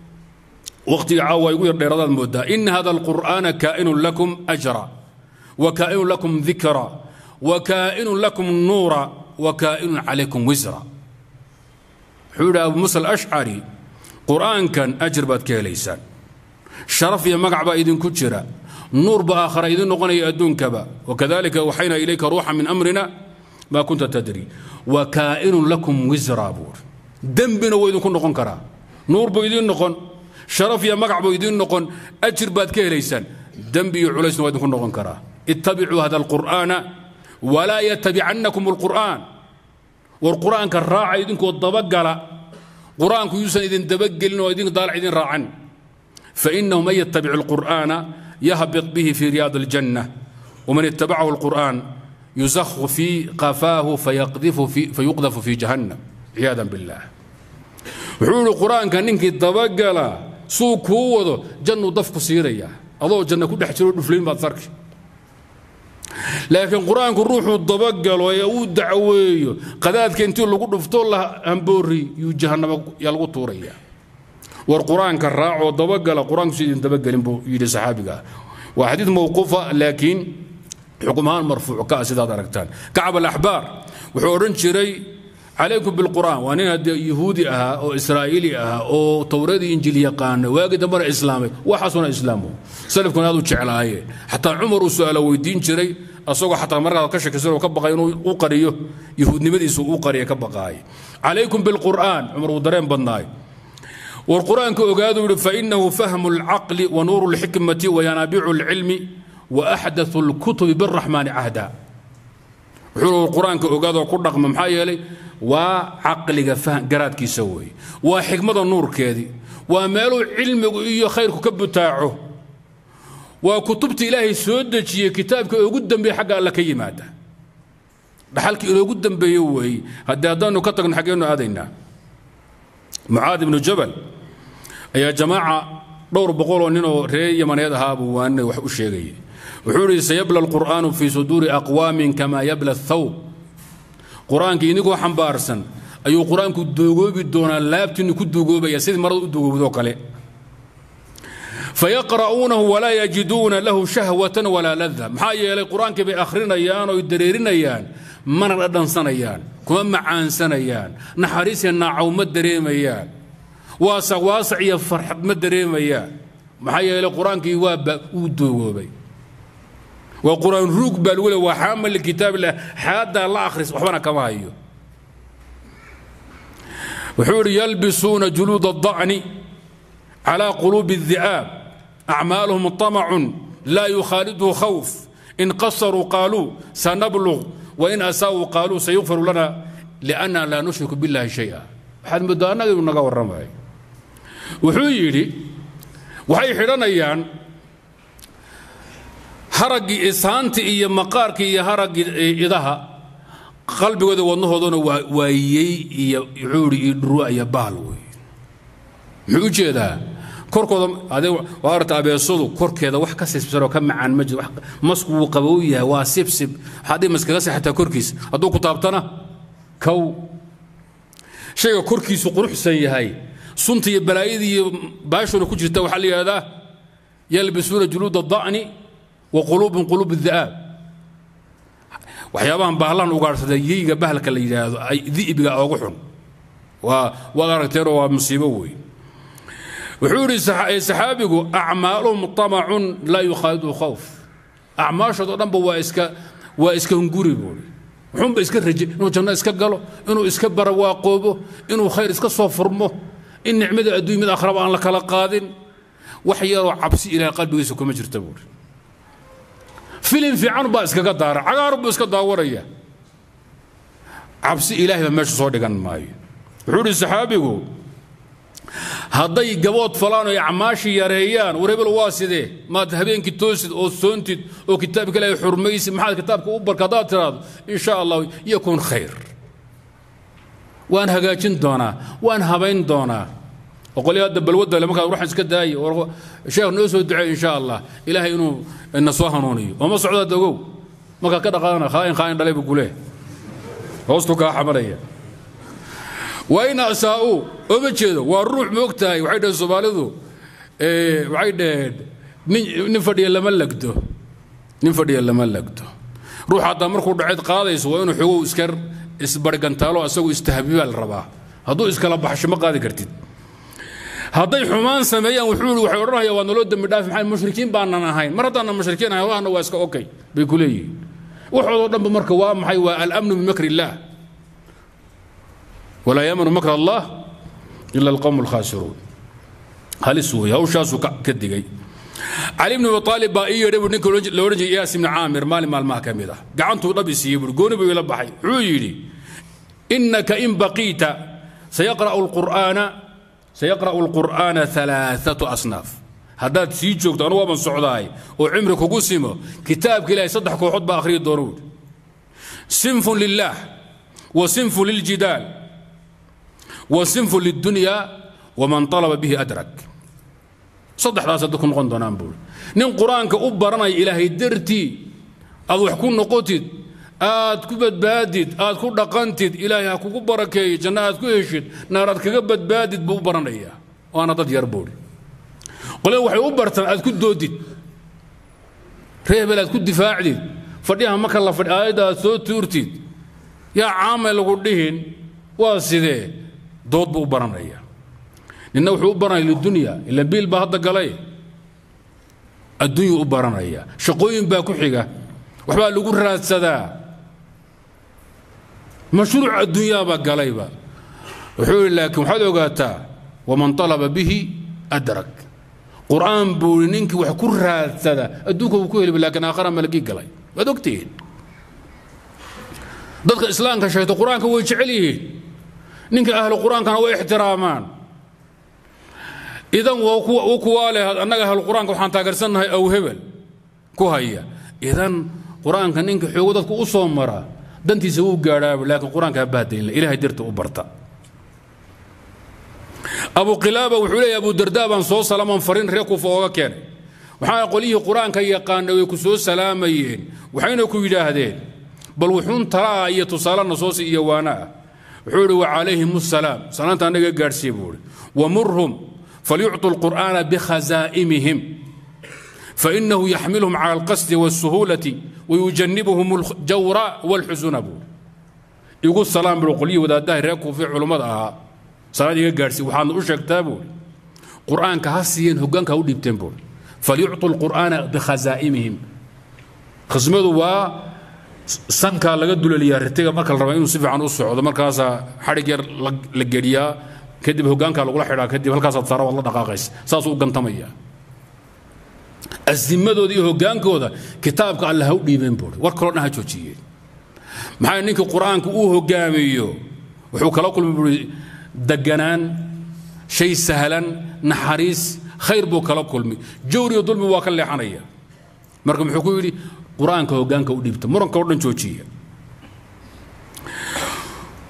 A: وقت عاوى يقول لرضا المدة إن هذا القرآن كائن لكم أجرا وكائن لكم ذكرا وكائن لكم نورا وكائن عليكم وزرا wuxuu yidhi abu musa alashcari qur-aankan ajir baad ka helaysaan sharaf iyo magac baa idinku jira nuur ba aakhara idin noqonaya adduunkaba wakadalika waxayna ilayka ruuxa min amrina maa kunta tadri wa kaa'inun lakum wisra buuri dembina wuu idinku noqon karaa nuur buu idin noqon sharaf iyo magac buu idin noqon ajir baad ka helaysaan dembi iyo culaysna waa idinku noqon karaa ittabicuu hada alqur'aana walaa yatabicannakum alqur'aan war qur-aanka raaca idinkoo dabagala qur-aanku yuusan idin dabagelin oo idin daalac idin raacan fainahu man yattabic alqur'aana yahbit bihi fi riyaad aljanna waman ittabacahu alqur'aan yusakhu fi qafaahu fayuqdafu fi jahannam ciyaadan billah wuxuu yihi qur-aanka ninkii dabagala suu kuu wado jannuu dafku siiraya adoo janna ku dhex jiro dhuflayn baad sarki laakiin qur-aanku ruuxuu dabagalo ee uu dacweeyo qadaadka intii lagu dhufto la hamboori yuu jahannama yaa lagu tuuraya war qur-aanka raacoo dabagala qur-aanku si idin dabagelin buu yidhi saxaabiga waa xadiid mawquufa laakiin xukum ahaan marfuuc ka ah sidaad aragtaan kacab alaxbaar wuxuu odhan jiray calaykum bilqur'aan waa nin haddee yuhuudi ahaa oo israa'iili ahaa oo towradii injiil yaqaana waagii dambena islaamay waxaasuna islaamu salafkuna aad u jeclaayeen xataa cumar uu su'aalo weydiin jiray asagoo xataa markaa ka shakisan oo ka baqay inuu u qariyo yuhuudnimadiisu u qariya ka baqaay calaykum bilqur'aan cumar uu dareen badnaay war qur'aanka ogaadu yidhi fainahu fahmu alcaqli wa nuuru lxikmati wa yanaabicu alcilmi wa axdathu alkutubi biraxmaani cahda wuxuu qur-aanka ogaadoo ku dhaqma maxaa yeelay waa caqliga garaadkiisa weeye waa xikmada nuurkeedii waa meeluu cilmigu iyo khayrku ka butaaco waa kutubta ilaahay soo dejiyey kitaabka ugu dambeeye xagga alla ka yimaada dhaxalkii inoogu dambeeye weeye haddii haddaanu ka tagno xaggeenu aadaynaa mucaad ibnu jabal ayaa jamaaca dhowr boqoloo ninoo reer yamaneed ahaa buu waanina wax u sheegayay wuxuu idhi sayabla alqur'aanu fii suduuri aqwaamin kamaa yabla athawb qur-aanka idinkoo xambaarsan ayuu qur-aanku duugoobi doonaa laabtiinu ku duugoobaya sidii marada u duugoobdoo kale fayaqra'uunahu walaa yajiduuna lahu shahwatan walaa lada maxaa yeelay qur-aankii bay akhrinayaan oo dareerinayaan mana dhadhansanayaan kuma macaansanayaan naxariisiya naacaw ma dareemayaan waasac waasac iyo farxad ma dareemayaan maxaa yeelay qur-aankii waa uu duugoobay waa qur-aan ruug baa lagu le waa xaamal likitaab illah xaaddaa la akhris waxbana kama hayo wuxuu idhi yalbisuuna juluud الضacni calى quluubi الذi'aab acmaaluhum طamacun laa yukhaaliduhu khawf in qasaruu qaaluu sanablغ wain asaa'uu qaaluu sayukfaru lana liأnna laa nushriku biاllahi shayئa waxaad moodaa annaga inuu naga warramayo wuxuu yidhi waxay xidhanayaan haraggii isaanti iyo maqaarkii iyo haraggii idaha qalbigooda wadnahoodana waa waayey iyo wuxuu idhi iyo dhurwa iyo baal wey muxuu u jeedaa korkooda ade waa aragta abeesadu korkeeda wax ka sibsanoo ka macaan ma jiro masku wuu qabow yahay waa sibsib waxaad dhihi maskaga seexataa korkiisa hadduu ku taabtana kow shayga korkiisu quruxsan yahay sunta iyo balaayadii iyo baashuna ku jirta waxaa la yidhahdaa yalbisuuna juluuda da'ni wa quluubun quluub da'aab waxyaabahan bahlahan ugaadhsada yeyga bahalka la yidhaahdo ay di'biga oogu xun waa waad aragteenoo waa musiibo wey wuxuu yidhi saxaabigu acmaaluhum tamacun laa yukhaalidu khawf acmaashood oo dhanba waa iska waa iska hunguri buuri wuxuunba iska raje inuu janno iska galo inuu iska barawaaqoobo inuu khayr iska soo furmo in nicmada adduunya mid akhraba aan la kala qaadin wax yaroo cabsi ilahay qalbigiisa kuma jirta buuri filim fiican baa iskaga daara cagaar buu iska daawanaya cabsi ilaahay baa meesha soo dhigan maayo wuxuu idhi saxaabigu hadday gabood falaan oo acmaashii yareeyaan war hebel waa sidee maad habeenkii toosid oo soontid oo kitaabka ilaahay xurmaysid maxaad kitaabka u barka haddaad tiraahdo in sha allah yakun khayr waan hagaajin doonaa waan habayn doonaa oqolyo hadda balwadda le markaad ruuxan iska daaye sheekh noo soo duceey insha allah ilaahay inuu na soo hanuuniyo oo ma socdaad ogow markaad ka dhaqaana khaain khaain dhalay buu kulee hoostu kaa xamanaya wain asaa'uu ooma jeedo waa ruux moog tahay waxay dhaheen soomaalidu waxay dhaheen nin fadhiya lama lagdo nin fadhiya lama lagdo ruux haddaa markuu dhaceed qaadayso waa inuu xogow iska isbargantaalo isagu istahbibaa la rabaa hadduu iskala baxsho ma qaadi kartid hadday xumaan sameeyaan wuxuu yidhi waxay odhanayaan waa naloo dembi dhaafi maxay mushrikiin baanan ahayn mar haddaanan mushrikiin ahayn allahna waa iska okay bay ku leeyihiin waxoodoo dhanba marka waa maxay waa alamnu bimakri illaah walaa yaamanu makr allah ila alqowm alkhaasiruun halis weeye hawshaasuu ka digay cali bn abi aalib baa ii yeedhay buu ninka la odhan jiray iyaas ibni caamir maalin maalmaha ka mid ah gacantuu dhab i siiyey buuri gooni buu ila baxay wuxuu yidhi innaka in baqiita sayaqra'u alqur'aana sayaqra'u alqur'aana alaaatu asnaaf haddaad sii joogto anu waaban socdaay oo cimri kugu simo kitaabka ilahay saddex kooxood baa akhriyi doona wuuri sinfun lillaah wa sinfun liljidaal wa sinfun lidunya waman talaba bihi adrak saddexdaas hadda ku noqon doonaan buuri nin qur-aanka u baranaya ilaahay dartii aad wax ku noqotid aad ku badbaadid aad ku dhaqantid ilaahay ha kugu barakeeyo janno aad ku heshid naar aad kaga badbaadid buu u baranayaa waana dad yar buuri qolada waxay u bartaan aad ku doodid reebel aad ku difaacdid fadhiyaha marka la fadhi aayadda aad soo tuurtid yaa caamay lagu dhihin waa sidee dood buu u baranayaa ninna wuxuu u baranaya lidunya ila biil baa hadda galay adduunyuu u baranaya shaqooyin baa ku xiga waxbaa lagu raadsadaa mashruuc adduunyaabaa galayba wuxuu yidhi laakiin waxaad ogaataa waman talaba bihi adrak qur'aan buu yidhi ninkii wax ku raadsada adduunka wuu ku heliba laakiin aakhara malagii galay waad ogtihiin dadka islaamka sheegta qur-aanka way jecel yihiin ninka ahlu qur-aankana way ixtiraamaan idan u kuwaa leh annaga ahlu qur-aanka waxaan taageersannahay aw hebel ku haya idan qur-aanka ninka xoogo dadku u soo mara dantiisa wuu gaadhaaba laakiin qur-aanka ha bahdaynla ilahay darta u barta abu qilaaba wuxuu leeyahy abu dardaa baan soo salaaman farin reer kuufa ooga keenay waxaa qolyihii qur-aanka yaqaana way ku soo salaamayeen waxayna ku yidhaahdeen bal wuxuun talaa iyo tusaalena soosi iyo waana ah wuxuu idhi wacalayhim asalaam salaanta annaga gaadhsiiye buu ihi wamurhum falyucطu lqur'aana bikhazaa'imihim fainahu yaxmilhum cala alqasdi wاlsuhuulati wayujanibuhum aljawra wاlxusuna buu igu salaam buu qolyihii wadaadaha reer kuufi culummada ahaa salaad iga gaadhsiiye waxaadna u sheegtaa buu qur'aanka ha siiyeen hoggaanka ha u dhiibteen buu falyucطu lqur'aana bikhazaa'imihim khasmadu waa sankaa laga dulaliyaa ritiga marka la raba inuu si fiican u socdo markaasaa xadhig yar la geliyaa kadib hoggaankaa lagula xidhaa kadib halkaasaad saara waad la dhaqaaqaysa saasuu u gantamaya asimadooda iyo hoggaankooda kitaabka alle ha u dhiibeen buuri war kaloo dhan ha joojiyeen maxaa ninkii qur-aanka uu hoggaamiyo wuxuu kala kulmi buuri deganaan shay sahlan naxariis khayr buu kala kulmi jawriyo dulmi waa ka leexanaya marka muxuu ku yidhi qur-aanka hoggaanka u dhiibta muranka o dhan joojiya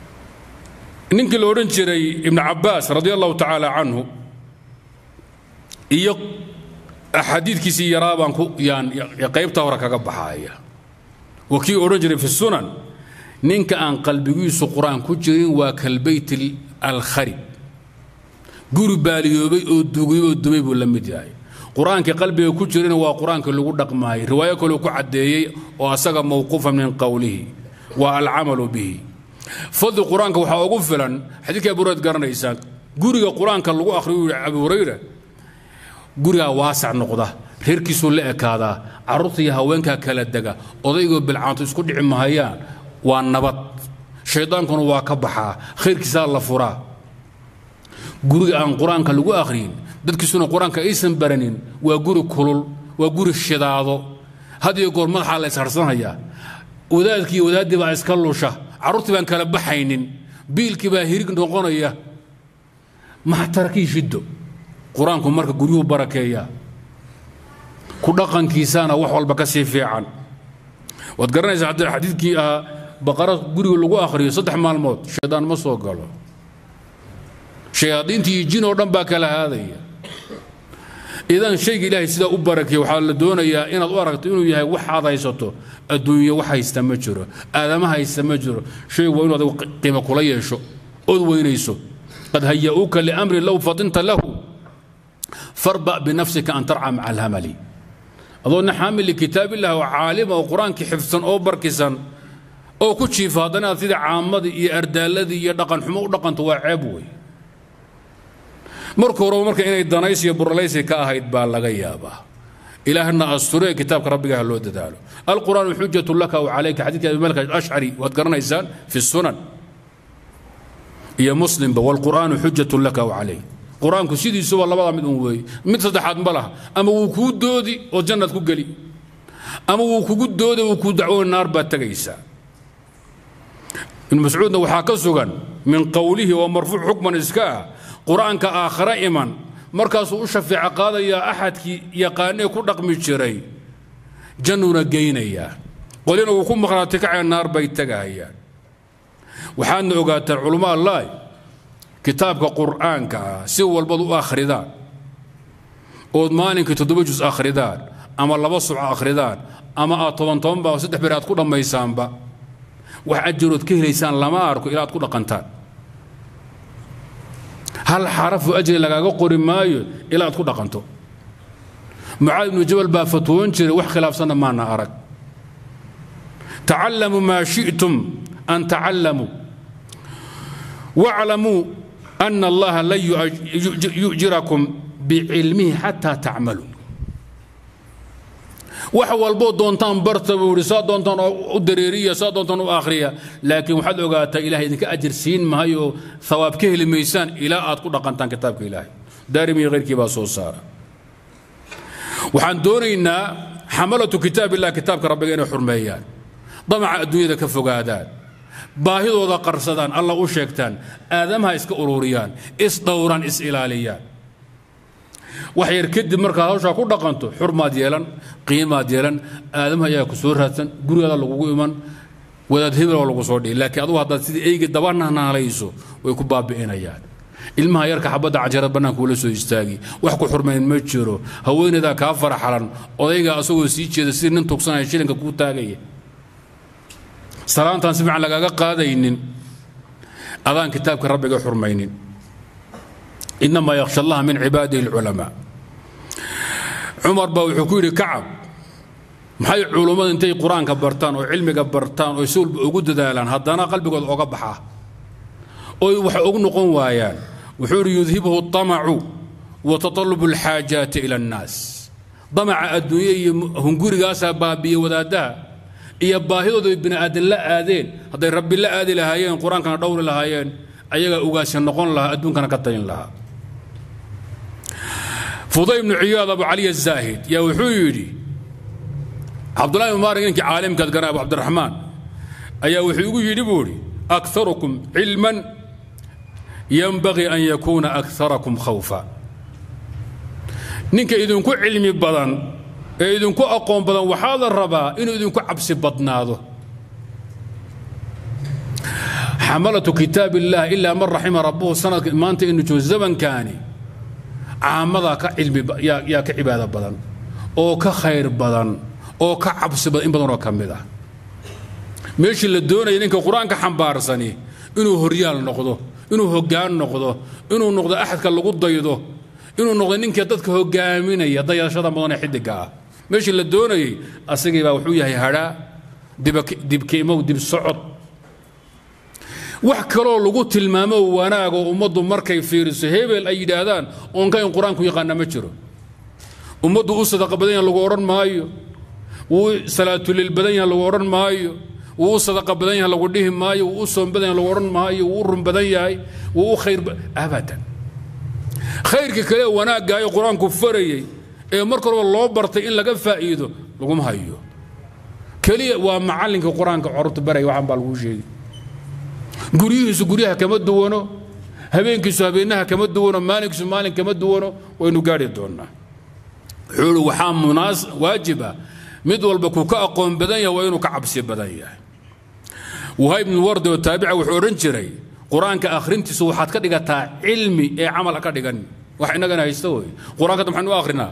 A: ninkii la odhan jiray ibnu cabbaas radi allahu tacaala canhu iyo axaadiidkiisii yaraa baan ku yaan qaybta hore kaga baxaaya waa kii odhan jiray fi sunan ninka aan qalbigiisu qur-aan ku jirin waa kalbayt alkharib guri baaliyoobay oo dugay oo dumay buu la mid yahay qur-aankii qalbiga ku jirana waa qur-aankii lagu dhaqmaayay riwaayo kaleu ku caddeeyey oo asaga mawquufa min qowlihi waa alcamalu bihi fadli qur-aanka waxaa ugu filan xadiidka abu hurayra garanaysaan guriga qur-aanka lagu akhriyo yidhi abu hurayra gurigaa waasac noqda reerkiisuu la ekaadaa carruurta iyo haweenkaa kala dega odaygoo bilcaanto isku dhici mahayaan waa nabad shaydaankuna waa ka baxaa khayrkiisaa la furaa guriga aan qur-aanka lagu akhriyin dadkiisuna qur-aanka aysan baranin waa guri kulul waa guri shidaado had iyo goor madaxaa la isharsanhayaa wadaadkii wadaaddii baa iska lusha carruurtii baan kala baxaynin biilkii baa hirig noqonaya maxtarkii shiddo qur-aanku marka guryuhu barakeeyaa ku dhaqankiisaana wax walba ka sii fiican waad garanaysaa xadiidkii ahaa baqara guriga lagu akhriyo saddex maalmood shaydaan ma soo galo shayaadiinta iyo jin oo dhan baa kala haadaya idan shayga ilaahay sidaa u barakeeya waxaa la doonayaa inaad u aragto inuu yahay waxaad haysato adduunye wax haysta ma jiro aadama haysta ma jiro shaygu waa inu adigu qiimo kula yeesho ood weynayso qad haya'uuka liamrin low fadinta lahu farba binafsika an tarca maca alhamali adoona xaamil likitaab illah oo caalima oo qur-aankii xifsan oo barkisan oo ku jiifa haddana aad sida caamadii iyo ardaaladii iyo dhaqan xumo u dhaqanto waa ceeb wey marka horeba marka inay danays iyo buralaysi ka ahayd baa laga yaabaa ilaahna asture kitaabka rabbigaha loo dadaalo alqur'aanu xujatu laka w calayka xadiidka abi malik ashcari waad garanaysaan fi sunan iyo muslimba walqur'aanu xujatu laka w calayk qur-aanku sidiisuba labada mid un weeye mid saddexaad ma laha ama wuu kuu doodi oo jannaad ku geli ama wuu kugu doodi wuu kuu dacwo naar baad tegaysaa ibnu mascuudna waxaa ka sugan min qowlihi oo marfuuc xukman iska ah qur-aanka aakhare iman markaasuu u shafeeco qaadayaa axadkii yaqaanee ku dhaqmi jiray jannuna geynayaa qolina wuu ku maqnaati kacaya naar bay tegahayaan waxaadna ogaataan culummo allaah kitaabka qur'aanka ah si walbad u akhridaan ood maalinkii toddoba jus akhridaan ama laba suco akhridaan ama aad toban toban baa saddex beri aad ku dhammaysaanba wax ajarood ka helaysaan lama arko ilaa aad ku dhaqantaan hal xarafu ajri lagaaga qori maayo ilaa aad ku dhaqanto mucaad ibnu jabal baa fatwoon jiray wax khilaafsanna maana arag tacallamuu maa shi'tum an tacallamuu واعلموا أن الله لن يؤجركم بعلمه حتى تعملوا wax walboo doontaan barta buu ihi saa doontaan u dareeriya saa doontaan u akhriya laakiin waxaad ogaataa ilahay idinka ajir siin mahayo thawaab ka heli maysaan ilaa aad ku dhaqantaan kitaabka ilaahay daarimi iyo khayrkii baa soo saara waxaan doonaynaa xamalatu kitaab illah kitaabka rabbiga inay xurmeeyaan damaca adduunyada ka fogaadaan baahidooda qarsadaan alla u sheegtaan aadamaha iska ururiyaan isdhowraan is ilaaliyaan wax yar kadib markaad hawshaa ku dhaqanto xurmaad yeelan qiimaad yeelan aadamaha ayaa ku soo raadsan gurigaada lagugu iman wadaad hebeloo lagu soo dhihi laakiin adugu haddaad sidii eyga dabananaalayso way ku baabi'inayaan ilmaha yarka xabadda canjarad bannaanka ula soo istaagi wax ku xurmayn ma jiro haweenaydaa kaa faraxalan odaygaa asagoo sii jeeda sidii nin tugsanaya shilinka kuu taagaya salaantaan si fiican lagaaga qaadaynin adaan kitaabka rabbiga xurmaynin inamaa yakhsha allaha min cibaadihi alculamaa cumar baa wuxuu ku yidhi kacab maxay culummadu intay qur-aanka bartaan oo cilmiga bartaan oo si walba ugu dadaalaan haddana qalbigooda oga baxaa oy wax ugu noqon waayaan wuxuu yidhi yudhibuhu طamacu wa tatalubu alxaajaati ila annaas damaca adduunye iyo hungurigaasaa baabiye wadaaddaha iyo baahidooda bini aadan la aadeen hadday rabbi la aadi lahaayeen qur-aankana dhowri lahaayeen ayagaa ugaasi noqon lahaa adduunkana ka talin lahaa fuday ibnu ciyaad abu cali azaahid yaa wuxuu yidhi cabdullahi ibn maarik ninkii caalimkaad garan abu cabdiraxmaan ayaa wuxuu igu yidhi buu idhi akharukum cilman yanbagii an yakuuna akharakum khawfa ninka idinku cilmi badan ee idinku aqoon badan waxaa la rabaa inuu idinku cabsi badnaado xamalatu kitaab illah ilaa man raxima rabbuhu sanadka maanta inu joogo zamankaani caamadaa ka cilmi yaa ka cibaado badan oo ka khayr badan oo ka cabsi badan in badanoo ka mid ah meeshii la doonaya ninka qur-aanka xambaarsani inuu horyaal noqdo inuu hoggaan noqdo inuu noqdo axadka lagu daydo inuu noqdo ninkii dadka hogaaminaya dayashada mudan ee xidiga ah meeshii la doonayey asagii baa wuxuu yahay hadhaa dibkeimow dib socod wax kaloo lagu tilmaamo wanaagoo ummaddu markay fiiriso hebel ay yidhaahdaan oonka in qur-aanku yaqaana ma jiro ummaddu u sadaqa badan yaha lagu odhan maayo wuu salaatulil badan yaha lagu odhan maayo wuu u sadaqa badan yaha lagu dhihi maayo wuu u soom badan yaha lagu odhan maayo wuu u run badan yahay wuu u khayr abadan khayrka kale wanaagaayo qur-aanku farayey ee mar kaleba loo bartay in laga faa'iido laguma hayo keliya waa macallinka qur-aanka corurta baraya waxaan baa laguu sheegi guryihiisu guryaha kama duwano habeenkiisu habeenaha kama duwano maalinkiisu maalin kama duwano waynu gaari doonnaa wuxuu waxaa munaas waajiba mid walba kuu ka aqoon badan yahay waa inuu ka cabsi badan yahay wahayb ibnu wardi oo taabica wuxuu odhan jiray qur-aanka akhrintiisu waxaad ka dhigataa cilmi ee camal ha ka dhigan wax innagana haysta wey qur-aanka maxaynu u akhrinaa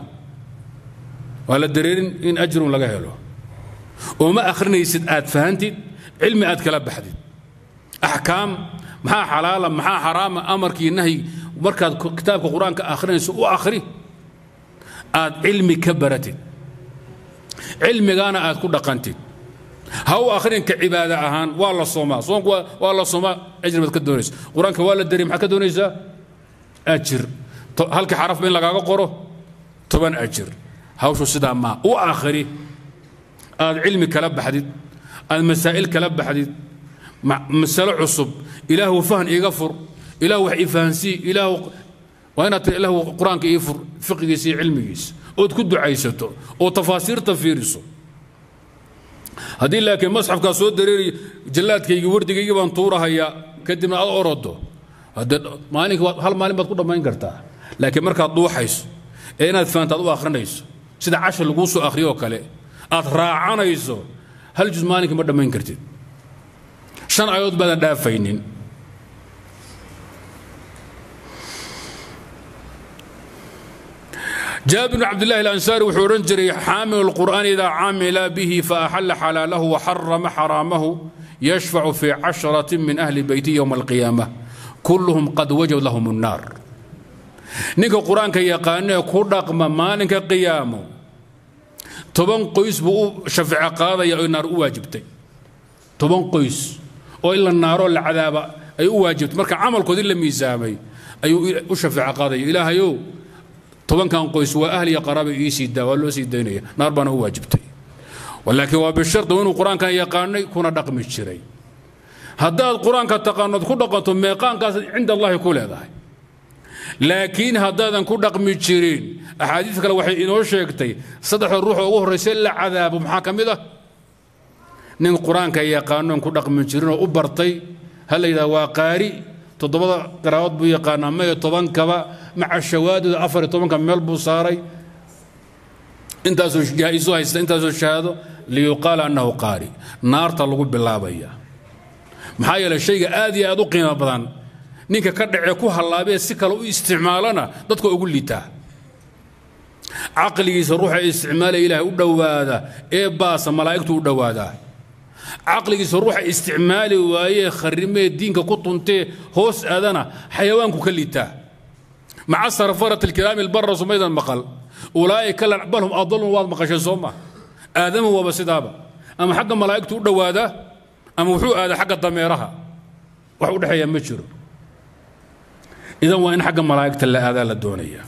A: waa la dareerin in ajrun laga helo oo ma akhrinaysid aad fahantid cilmi aad kala baxdid axkaam maxaa xalaala maxaa xaraama amarkii nahyi markaad kitaabka qur-aanka akhrinayso u akhri aad cilmi ka baratid cilmigaana aad ku dhaqantid ha u akhrinka cibaado ahaan waa la soomaa soonku waa la soomaa ajir baad ka doonaysa qur-aanka waa la dariy maxaad ka doonaysaa ajir halkii xarafba in lagaaga qoro toban ajir hawshu sidaa maa u akhri aad cilmi kala baxdid aad masaa'il kala baxdid masalo cusub ilaahu fahn iiga fur ilaahu wax ii fahansii ilaahu waa inaad tiri ilaahu qur-aanka ii fur fiqigiisa iyo cilmigiisa ood ku ducaysato oo tafaasiirta fiiriso haddii laakiin masxafkaa soo dareeriy jallaadkaygii wardigaygii baan tuurahayaa kadibna aad orodo haddee maalinka hal maalin baad ku dhammayn kartaa laakiin markaad dhuuxayso ee inaad fahantaad u akhrinayso sida cashar laguu soo akhriyoo kale aad raacanayso hal juz maalinkii ma dhammayn kartid shan aayadood baadan dhaafaynin jaabir bn cabdillahi alansaari wuxuu odhan jiray xaamilu lqur'aan idaa camila bihi faaxalla xalaalahu waxarama xaraamahu yashfacu fii casharatin min ahli beyti yowma alqiyaama kulluhum qad wajad lahum الnaar ninka qur-aanka yaqaanee ku dhaqma maalinka qiyaamo toban qoys buu u shafeece qaadaya oo naar u waajibtay toban qoys oo in la naaroo la cadaaba ay u waajibtay marka camalkoodii la miisaamay ayuu u shafeece qaadaya ilaahayow tobankan qoys waa ahliya qaraaba ii sii daa waa loo sii daynaya naar baana u waajibtay laakiin waa bishardi inuu qur-aankan yaqaanay kuna dhaqmi jiray haddaad qur-aanka taqaanood ku dhaqanto meeqaankaas cinda allahi ku leedahay laakiin haddaadan ku dhaqmi jirin axaadiis kale waxay inoo sheegtay saddexda ruux oo ugu horraysa la cadaabo maxaa ka mid ah nin qur-aanka yaqaanoon ku dhaqmi jirin oo u bartay ha la yidhaha waa qaari toddobada qaraabood buu yaqaanaa mayo tobankaba maca shawaadida afar iyo tobanka meel buu saaray intaasoo jaa-isu haysta intaasoo shahaado liyuqaala annahu qaari naarta lagu bilaabaya maxaa yeelay shayga aad iyo aad u qiimo badan ninka ka dhacee ku hallaabee si kale u isticmaalana dadka ugu liitaa caqligiisa ruuxa isticmaalaya ilaahay u dhowaada ee baasa malaa'igtu u dhowaadaa caqligiisa ruuxa isticmaali waayee kharrimee diinka ku tuntee hoos aadana xayawaanku ka liitaa maca sarfarat alkiraami albarra sumaydan maqal ulaa'ika bal hum adalun waad maqashay soo ma aadama waaba sidaaba ama xagga malaa'igtu u dhowaadaa ama wuxuu aadaa xagga dameeraha wax u dhexeeya ma jiro idan waa in xagga malaa'igta la aadaa la doonaya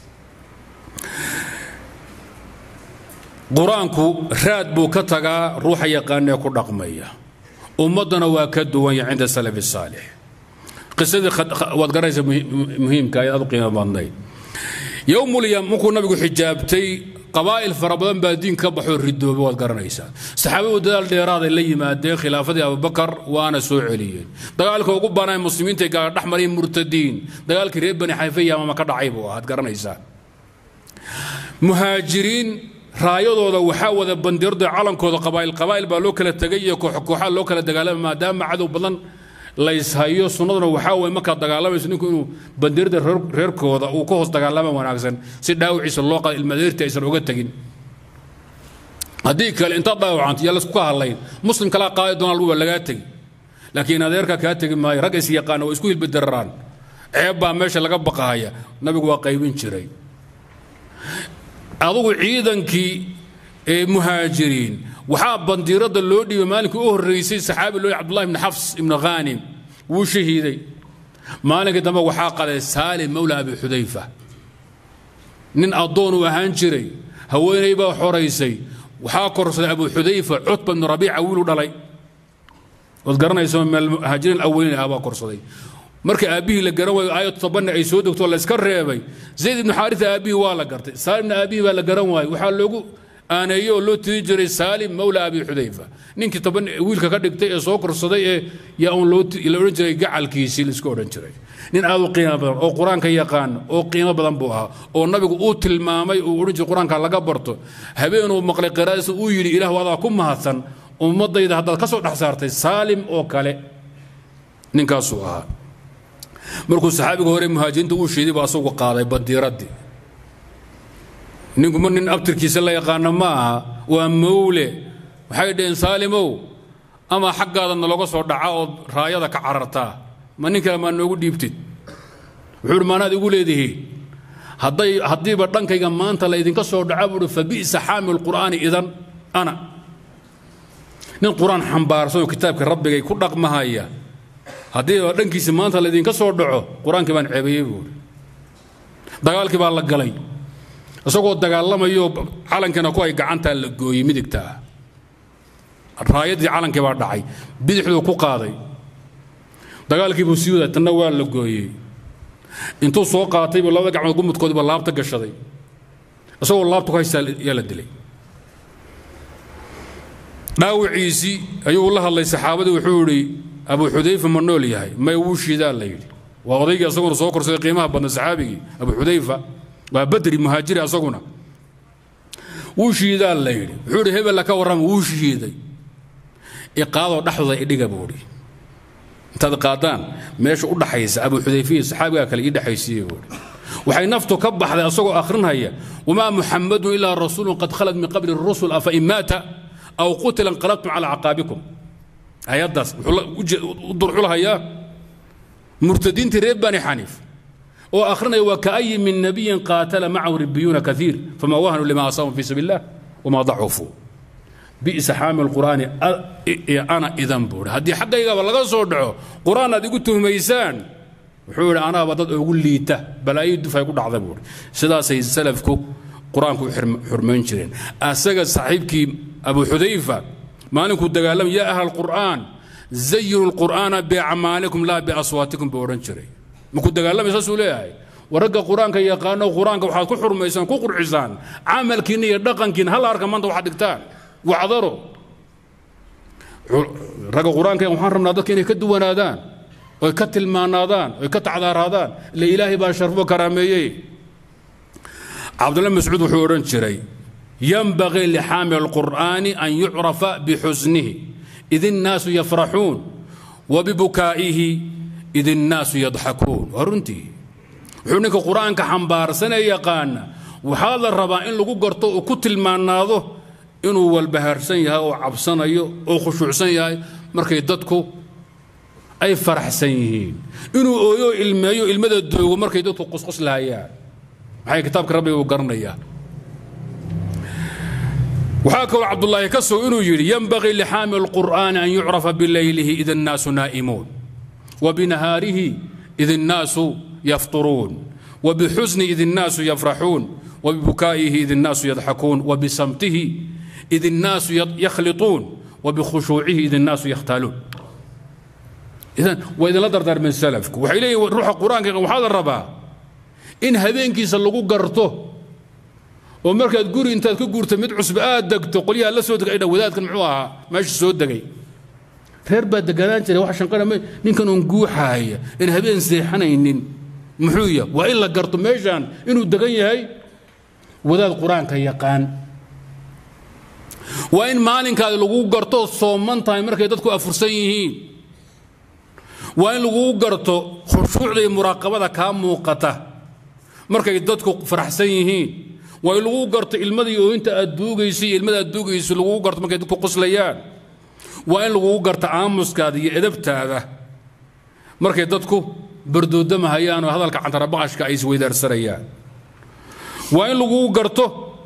A: qur-aanku raad buu ka tagaa ruuxa yaqaanee ku dhaqmaya ummaddana waa ka duwanya cinda salafi saalix qisadii waad garanaysa muhiimka aad u qiimo badnayd yowmulyam markuu nabigu xijaabtay qabaa'il fara badan baa diin ka baxoo ridoobay waad garanaysaa saxaabadu dadaal dheeraaday la yimaadeen khilaafadii abubakar waana soo celiyeen dagaalka ugu banaan muslimiinta gaala dhex marayeen murtadiin dagaalkii reer bani xayfa yaamama ka dhacay buu ahaad garanaysaa muhaajiriin raayadooda waxaa wada bandirda calankooda qabaa'il qabaa'il baa loo kala tegay iyo koox kooxaa loo kala dagaalamay maadaama cadow badan layshayo sunnaduna waxaa waye markaad dagaalamayso ninku inuu bandirada reerkooda uu ka hoos dagaalama wanaagsan si dhaawiciisa loo qada ilmadeerti aysan uga tegin haddii kale intaad dhaawacanto yaa laysku ka hadlayn muslim kalaa qaadi doona laguba lagaa tegi laakiin adeerka kaa tegi maayo rag is yaqaana waa isku hilbadararaan ceeb baa meesha laga baqahaya nabigu waa qaybin jiray adugu ciidankii ee muhaajiriin waxaa bandiirada loo dhiibay maalinkii u horreysay saxaabi loo cabdullahi ibni xafs ibni khaanim wuu shahiiday maalinkii dambe waxaa qaday saalim mawla abi xudayfa nin addoon uu ahaan jiray haweenay baa xoraysay waxaa korsaday abu xudayfa cutba ibnu rabiica wiilu dhalay waad garanayso muhaajiriin aweliin ah baa korsaday markii aabbihii la garan waayo aayad tobanna ay soo degto layska reebay zayd ibnu xaarisa aabbihii waa la gartay saalimna aabbihii baa la garan waayey waxaa loogu aaneeye oo loo tiri jiray saalim mawla abi xudayfa ninkii toban wiilka ka dhigtay ee soo korsaday ee yaa uun la odhan jiray gacalkiisii laiska odhan jiray nin aad u qiimo badan oo qur-aanka yaqaan oo qiimo badan buu ahaa oo nabigu uu tilmaamay uu odhan jiray qur-aanka laga barto habeenuu maqlay qiraadiisa uu yidhi ilaahu adaa ku mahadsan ummadayda haddaad ka soo dhex saartay saalim oo kale ninkaasuu ahaa markuu saxaabiga hore muhaajiriinta uu sheeday baa asagu qaaday bandiiraddii ninku ma nin abtirkiisa la yaqaano ma aha waa mawle waxay dhaheen saalimow ama xaggaada naloga soo dhaca ood raayada ka carartaa ma nin kale maa noogu dhiibtid wuxuu uhi maanaad igu leedihiin hadday haddiiba dhankayga maanta laydinka soo dhaca buuhi fa bi'sa xaamil qur'aani idan ana nin qur-aan xambaarsan oo kitaabka rabbigay ku dhaqmahaya haddiiba dhankiisi maanta laydinka soo dhaco qur-aankii baan ceebayey buuhi dagaalkii baa la galay isagoo dagaalamayo calankiina ku ay gacantaa la gooyey midigtaa raayadii calankii baa dhacay bidixduu ku qaaday dagaalkii buu sii waday tanna waa la gooyey intuu soo qaatay buu labada gacmood gumudkoodiiba laabta gashaday isagoo laabta ku haystaa yaa la dilay dhaawiciisii ayuu la hadlay saxaabadii wuxuu idhi abu xudayfa ma nool yahay may wuu shiidaa la yidhi waa odaygii asaguna soo korsaday qiimaha badna saxaabigii abu xudayfa waa badri muhaajiri asaguna wuu shiidaa la yidhi wuxuu idhi hebella ka warrama wuu shiiday iqaadoo dhexdooda idhiga buu idhi intaad qaadaan meesha u dhaxaysa abu xudayfiya saxaabigaa kale ii dhexaysiiye buu idhi waxay naftu ka baxday asagoo akhrinhaya wamaa muxamadun ilaa rasuulun qad khalad min qabli rusul afa in maata aw qutila inqalabtum calaa caqaabikum ayaddaas wuxuu u durxulahayaa murtadiintii reer bani xaniif oo akhrinaya waa kaayi min nabiyin qaatala macahu ribiyuuna kaiir fama wahanuu lima asaabum fi sabiil illah wama dacufuu bi'sa xaamil qur'aani ana idan buuhi haddii xaggaygaba laga soo dhaco qur'aan aad igu tuhmaysaan wuxuu yidhi anaaba dad ugu liita balaayo dufay ku dhacda buuhi sidaasay salafku qur-aanku u xurmayn jireen asaga saaxiibkii abu xudayfa maalinkuu dagaalamay yaa ahla alqur'aan zayinu lqur'aana biacmaalikum laa biaswaatikum buu odhan jiray markuu dagaalamay saasuu leeyahay waragga qur-aanka yaqaano qur-aanka waxaad ku xurmaysaan ku qurxisaan camalkiinna iyo dhaqankiina hal arka maanta waxaad dhigtaan wacdaro ragga qur-aanka waxaan rabnaa dadka inay ka duwanaadaan oy ka tilmaanaadaan oy ka tacdaaraadaan ila ilaahay baa sharfo karaameeyey cabdullahi mascuud wuxuu odhan jiray yanbagii lixaamil alqur'aani an yucrafa bixusnihi id innaasu yafraxuun wabibukaa'ihi id innaasu yadxakuun waa runtii wuxuu ninka qur-aanka xambaarsanee yaqaana waxaa la rabaa in lagu garto oo ku tilmaanaado inuu walbahaarsan yahay oo cabsanayo oo khushuucsan yahay markay dadku ay faraxsan yihiin inuu ooyo ilmeeyo ilmada doogo markay dadku qusqus lahayaan maxay kitaabka rabbiga uu garanayaa waxaa kaloo cabdullaahi ka soo inuu yidhi yanbagii lixaamil الqur'aani an yucrafa bilaylihi id الnaasu naa'imuun وبنهاره إذ الناس يفطرون وبحزن إذ الناس يفرحون وببكائه إذ الناس يضحكون وبصمته إذ الناس يخلطون وبخشوعه إذ الناس يختالون إذن وإذا لا دردر من سلفك وحيلي روح القرآن وحال الربا إن هبينك يسلقوا قرته ومركز قوري انت كقورت مد عصب آدك تقوليها لا سودك أين وذاتك معوها ماشي سودك reer baa deganaan jiray wax shanqara ninkan uun guuxaaya in habeen seexanaynin muxuu yahay waa in la garto meeshaan inuu degan yahay wadaad qur-aanka yaqaan waa in maalinkaadi lagu garto sooman tahay markay dadku afursan yihiin waa in laguu garto khushuucda iyo muraaqabada kaa muuqata markay dadku faraxsan yihiin waa in laguu garto ilmadii ooyinta aad duugayso iyo ilmada aad duugayso laguu garto markay dadku qoslayaan waa in laguu garto aamuskaada iyo edabtaada markay dadku bardoodamahayaan oo hadalka cantarabaqashka ay isweydaarsanayaan waa in laguu garto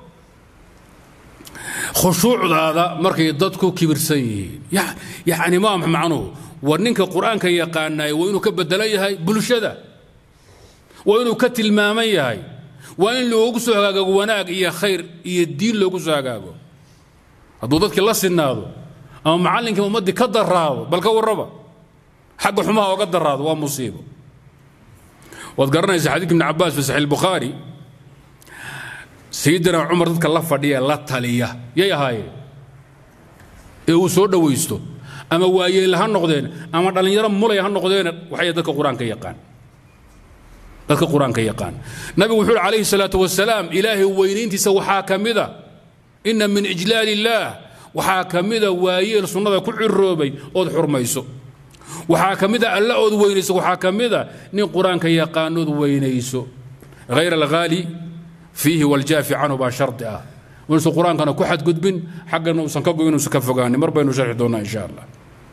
A: khushuucdaada markay dadku kibirsan yihiin yacni ma macnuhu war ninka qur-aanka yaqaanay waa inuu ka bedelan yahay bulshada waa inuu ka tilmaaman yahay waa in loogu soo hagaago wanaag iyo khayr iyo diin loogu soo hagaago hadduu dadkii la sinaado ama macallinkii ummaddii ka daraado bal ka warraba xagga xumaha ooga daraado waa musiibo waad garanaysa xadiidka ibni cabbaas fi saxiix bukhaari sayidina cumar dadka la fadhiya la taliya yay ahaayeen ee uu soo dhowaysto ama waayeel ha noqdeen ama dhallinyaro mulay ha noqdeen waxay dadka qur-aanka yaqaan dadka qur-aanka yaqaan nabigu wuxuu uhi calayhi salaatu wasalaam ilaahay weynayntiisa waxaa ka mida inna min ijlaal illaah waxaa ka mida waayeel sunnada ku ciroobay ood xurmayso waxaa ka mida alla ood weynayso waxaa ka mida nin qur-aanka yaqaanood weynayso hayr alghaali fiihi waljaafi canhu baa shardi ah inuusan qur-aankana ku xadgudbin xaggana uusan ka goyn uusan ka fogaanin mar baynu sharxi doonaa insha allah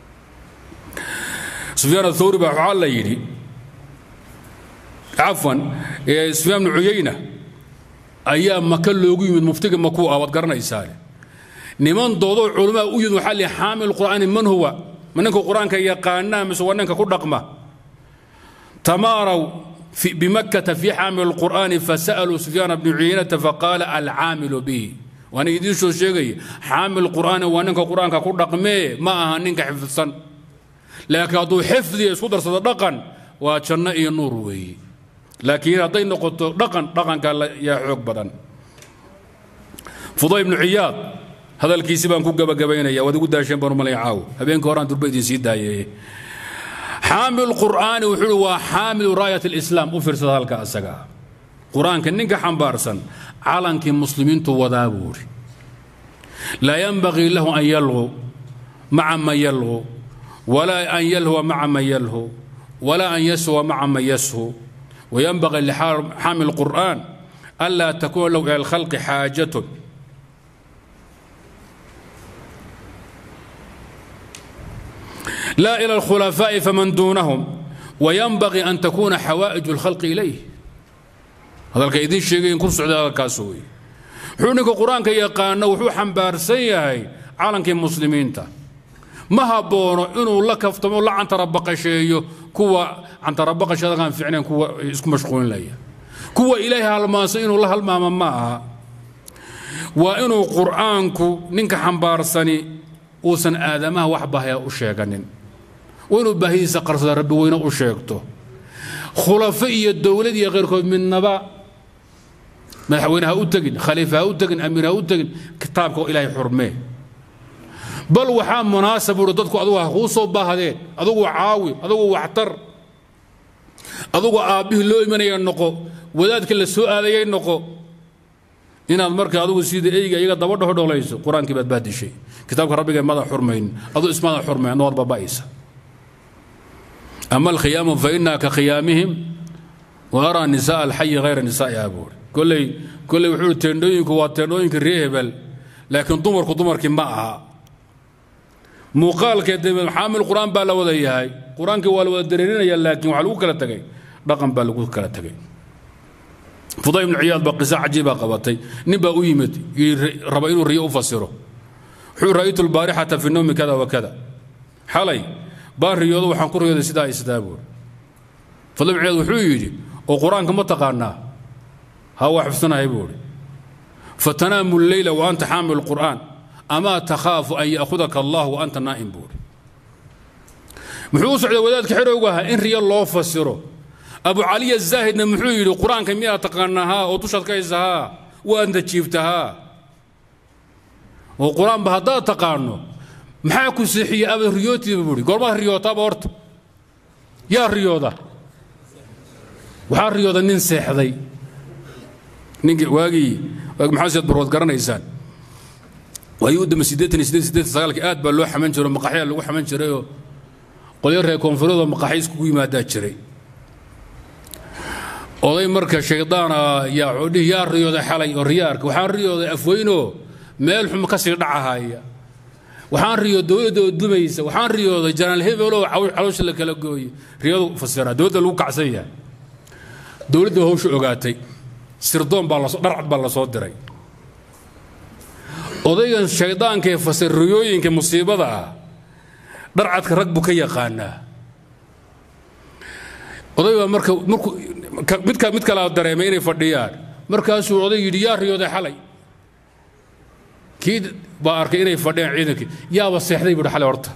A: sufyaan athawri baa waxaa la yidhi cafwan sufyaan bnu cuyayna ayaa maka loogu yimid muftiga makuu ah waad garanaysaa niman doodoo culamaa u yimid waxaa lihi xaamil qur'aani man huwa ma ninka qur-aanka yaqaanaa mise waa ninka ku dhaqma tamaaraw بمكة في حامل القرآن فسألوا سفيان بن عيينة فقال العامل به وأنا يدين شو شيء حامل القرآن وأنك قرآن كقول رقمي ما أهنك حفظا لكن أدو حفظي صدر صدقا وشنا نور وي لكن أعطي نقطة رقم رقم قال يا حق بدن فضيل بن عياض هذا الكيس بان كوكا بقبينا يا ودي قد شين بنو ملي عاو هبين كوران دربيدين سيدا xaamil qur'aani wuxuu waa xaamilu raayat alislaam u fiirsada halka asaga qur-aanka ninka xambaarsan calankii muslimiintu wadaa buu uri laa yanbagii lahu an yalqu maca man yalqu walaa an yalhuwa maca man yalhu walaa an yashuwa maca man yashu وينبغي لحامل القرآن ألا تكون له إلى الخلق حاجة لا إلى الخلفاء فمن دونهم وينبغي أن تكون حوائج الخلق إليه هذا الكيدين شيء كل سعودة هذا الكاسوي حونك القرآن كي يقان وحو حنبار سيهي عالم كي مسلمين تا ما هبونو إنه لك افتمو لا عن تربق شيء كوا عن تربق شيء كان فعلا كوا اسكو مشغولين ليا كوا إليها الماسة إنه الله الماما معها وإنه قرآنكو نينك حنبار سني uusan aadamaha wax bahaya u sheeganin waa inuu baahidiisa qarsada rabbi weyne u sheegto khulafo iyo dowlad iyo keyrkood midnaba madaxweyne ha u tegin khaliifa ha u tegin amiir ha u tegin kitaabka ilaahay xurmee bal waxaa munaasab uhi dadku adugu ha kuu soo baahdeen adugu caawi adugu waxtar adugu aabbihii loo imanaya noqo wadaadka la soo aadayay noqo inaad marka adugu sida eyga iyaga daba dhaho dholayso qur-aankii baad baadishay kitaabka rabbiga mada xurmayn aduu ismada xurmayn adoo baba'aysa ama alkhiyaamu fa inaa ka khiyaamihim wa araa nisaa alxayi hayra nisaa'iha buuri kolley kolley wuxuu teendhooyinku waa teendhooyinka ree hebel laakiin dumarku dumarkii ma aha muuqaalkeed xaamil qur-aan baa la wada yahay qur-aankii waa la wada dareerinaya laakiin waxaa lagu kala tegay dhaqan baa lagu kala tegay fuday ibnu ciyaad baa qiso cajiibaa qabatay nin baa u yimid raba inuu riyo u fasiro wuxuu ra'aytu albaarixata fi nawmi kada wa kada xalay baan riyoodo waxaan ku riyooday sidaa iyo sidaa buuri fuday ibnu ciyaad wuxuu yidhi oo qur-aanka ma taqaanaa ha waa xifsanahay buuri fatanaamu lleyla wa anta xaamilu qur'aan amaa takhaafu an ya'khudaka allah wa anta naa'im buuri muxuu u socday wadaadka xerowga ahaa in riyo loo fasiro abu caliya zaahidna muxuu yidhi qur-aanka miyaa taqaanahaa oo dushaad ka haysahaa waadna jiiftahaa oo qur-aanba haddaad taqaano maxaa ku seexiyey aba riyootiiba buuri goormaad riyootaaba horta yaa riyooda waxaa riyooda nin seexday ninki waagii waagi maxamed siyaad barwood garanaysaan waagii u dambe siddeetan iyo siddeed siddeetan sagaalkii aad baa loo xaman jiray oo maqaxyaa lagu xaman jirayoo qolyo reer koonfureedoo maqaxiis kugu yimaadaa jiray oday marka shaydaana yaa codhihi yaa riyooday xalay oo riyaarka waxaan riyooday afweynoo meel xum ka sii dhacahaya waxaan riyooday dowladda oo dumaysa waxaan riyooday janaal hebeloo caloosha la kala gooye riyadu fasiraa dowladda lagu kacsan yahay dowladda hawsha ogaatay sirdoon baa lasoo dharcad baa la soo diray odaygan shaydaanka ee fasir riyooyinka musiibada ah dharcadka rag buu ka yaqaanaa oday baa marka markuu midka mid kalaa dareemay inay fadhiyaan markaasuu oday yidhi yaa riyooday xalay kii baa arkay inay fadhiyaan ciidankii yaaba seexday buuhi xalay horta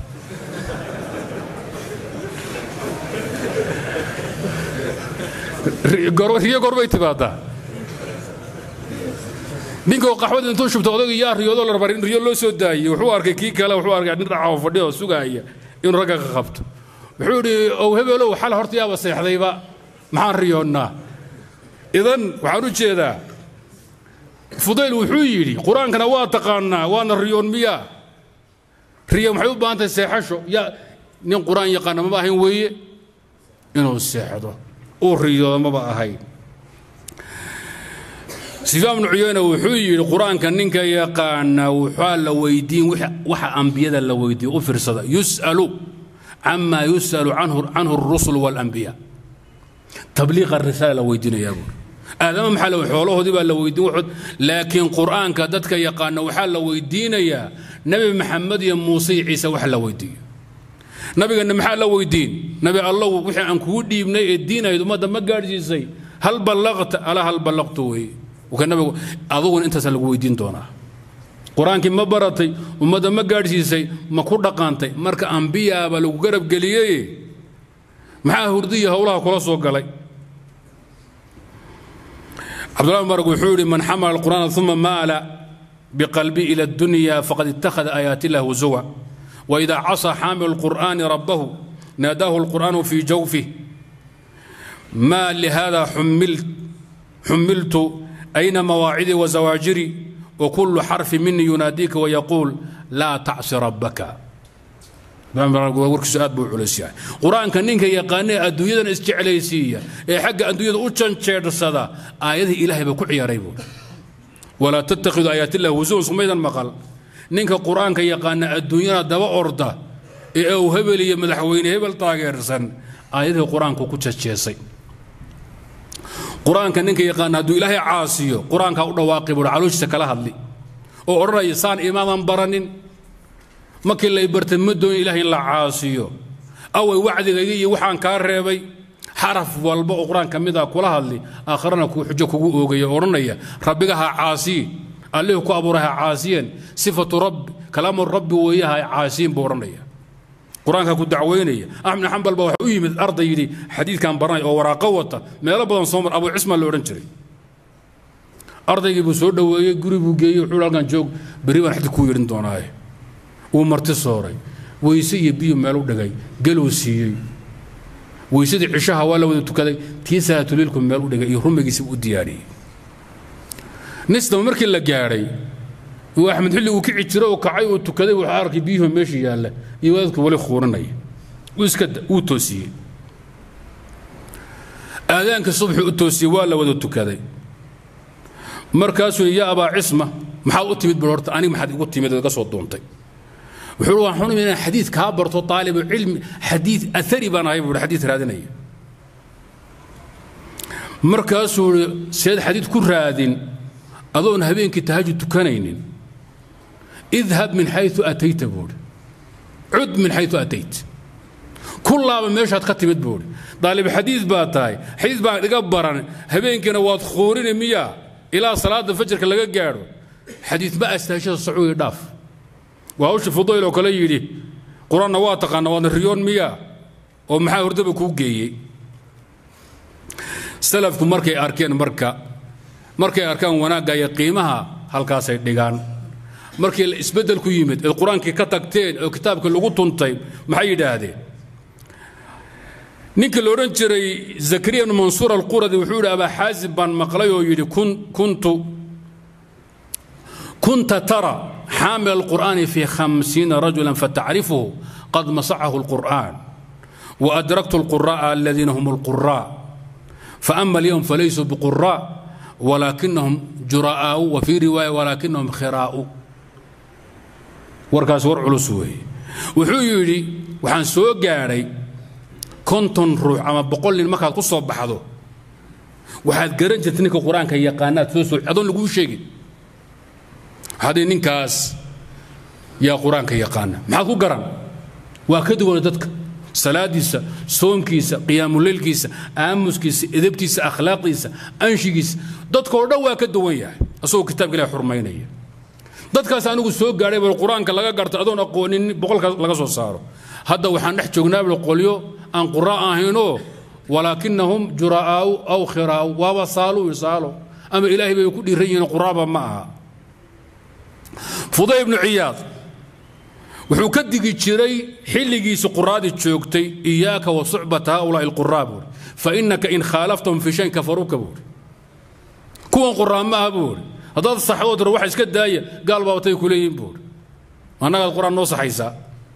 A: riyo gorbay timaadaa ninkoo qaxwada intuu shubta odayga yaa riyoodo la rabaa in riyo loo soo daayey wuxuu arkay kii kale wuxuu arkay nin dhacaho fadhiya oo sugaaya inuu ragga ka qabto wuxuu idhi ow hebelow xal horta yaaba seexdayba maxaan riyoonnaa idan waxaan u jeedaa fudayl wuxuu yidhi qur-aankana waa taqaanaa waana riyoon miyaa riyo maxay u baahan tahay seexasho yaa nin qur-aan yaqaana maba ahayn weeye inuu seexdo uu riyoodo maba ahayn sufyaan bnu cuyeyne wuxuu yidhi qur-aanka ninka yaqaana waxaa la weydiin waxa ambiyada la weydiiyo u fiirsada yus'alu cama yus'alu canhu الrusul wاlanbiya tabliiqa risaala la weydiinayaa buuri aadama maxaa la xoolahoodii baa la weydiin wuxud laakiin qur'aanka dadka yaqaana waxaa la weydiinayaa nebi maxamed iyo muuse iyo ciise wax la weydiiyo nabigana maxaa la weydiin nabi allow wixii aan kugu dhiibnay ee diinayd ummadda ma gaadhsiisay hal ballaqta ala hal ballaqtu weeye nabigu aduguna intaasa lagu weydiin doonaa qur-aankii ma baratay ummadda ma gaadhsiisay ma ku dhaqaantay marka ambiyaaba lagu garab geliyey maxaa hurdiya howlaha kula soo galay cabdullahi mubarak wuxuu yidhi man xamala alqur'aana uma maala biqalbi ila addunya faqad ittakhada aayaati illah huzuwa وإذا عصى حامل القرآن ربه ناداه القرآن في جوفه ما لهذا حملت حملت أين مواعدي وزواجري وكل حرف مني يناديك ويقول لا تعص ربك warkiisu aad buu culus yahay qur-aanka ninka yaqaanee adduunyadan isjeclaysiiya ee xagga adduunyada u janjeersada aayadihii ilaahay baa ku ciyaaray buuri walaa tattakhidu aayaatillahi husuwan sumaydan maqal ninka qur-aanka yaqaana adduunyana daba orda ee uu hebel iyo madaxweyne hebel taageersan aayadihii qur-aanku ku jajeesay qur-aanka ninka yaqaana hadduu ilaahay caasiyo qur-aankaa u dhawaaqi buuri calooshiisa kala hadli oo odhanaya saan imaadan baranin markii lay bartay ma doonin ilahay in la caasiyo away wacdigayga iyo waxaan kaa reebay xaraf walba oo qur-aan ka mid ah kula hadli aakharana kuu xujo kugu oogaya odhanaya rabbiga ha caasiyin allihii ku abuuray ha caasiyeen sifatu rabbi kalaamu rabbi weeye ha caasiyin buu odhanaya qur-aanka ku dacweynaya axmed xambal baa waxa u yimid arday yidhi xadiidkan baranay oo waraaqo wata meelo badan soo mar abu cismaan la odhan jiray ardaygii buu soo dhoweeyey guri buu geeyey wuxuu halkan joog berri baan xadid kuu yeedhin doonaaye wuu marti sooray weyse iyo biyo meel u dhigay galuu siiyey weysadii cishaha waa la wada tukaday tii salaatuliilku meel u dhigay iyo rumigiisi u diyaariyey nisdaba markii la gaadhay uu axmed xilli uu kici jiro oo kacay uu tukaday wuxuu arkay biyuhu meesha yaalla iyo wadaadku wali khuuranaya uu iska uu toosiyey aadaanka subxu u toosiyey waa la wada tukaday markaasuu yaa abaa cisma maxaad u timid bul horta aniga maxaad igu timid iga soo duuntay wuxuu waan xunum inaan xadiid kaa barto taalibu cilmi xadiid athari baan ahay buu xadiid raadinaya markaasuu i seed xadiid ku raadin adoon habeenkii tahajud tukanaynin idhab min xayu atayta buuhi cud min xayu atayt ku laaba meeshaad ka timid buuhi daalib xadiid baa tahay xadiid baan iga baran habeenkiina waad khuurini miyaa ilaa salaada fajarka laga gaadho xadiid ma astaashada sacuugi dhaaf waa hawsha fudayl oo kale yidhi qur-aanna waa taqaana waadna riyoon miyaa oo maxaa hordaba kuu geeyey salafku markay arkeen marka markay arkaan wanaagga iyo qiimaha halkaasay dhigaan markii isbeddel ku yimid eed qur-aankii ka tagteen oo kitaabkii lagu tuntay maxay yidhaahdeen ninkii la odhan jiray zakariya bnu mansuur alquradi wuxuu yidhi abaa xaasib baan maqlay oo yidhi kuntu kunta tara حامل القرآن في خمسين رجلا فتعرفه قد مسحه القرآن وأدركت القراء الذين هم القراء فأما اليوم فليسوا بقراء ولكنهم جراء وفي رواية ولكنهم خراء warkaas war culus weeye wuxuu yidhi waxaan soo gaadhay konton ruux ama boqol nin markaad ku soo baxdo waxaad garan jirta ninka qur-aanka yaqaanaad soo soo adoon laguu sheegin haddii ninkaas yaa qur-aanka yaqaana maxaad ku garan waa ka duwana dadka salaadiisa soonkiisa qiyaamuleylkiisa aamuskiisa edabtiisa akhlaaqdiisa anshigiisa dadkao dhan waa ka duwan yahay asagoo kitaabka ilahi xurmaynaya dadkaas anigu soo gaadhay bal qur-aanka laga garta adoon aqoonin boqolkaas laga soo saaro hadda waxaan dhex joognaa bal qolyo aan qura ahaynoo walaakinahum juraa'aau aw khiraa'u waaba saalu saalo ama ilaahay bay ku dhiiran yihiin quraaba ma aha fuday ibnu ciyaad wuxuu ka digi jiray xilligiisi quraadii joogtay iyaaka wa sucbata haulaai alquraa buuri fa innaka in khaalaftahum fi shayn kafaruuka buuri kuwan quraa ma aha buuri haddaad saxdood tiro waxa iska daaya gaal baabatay ku leeyihin buuri annagaad qur-aan noo saxaysaa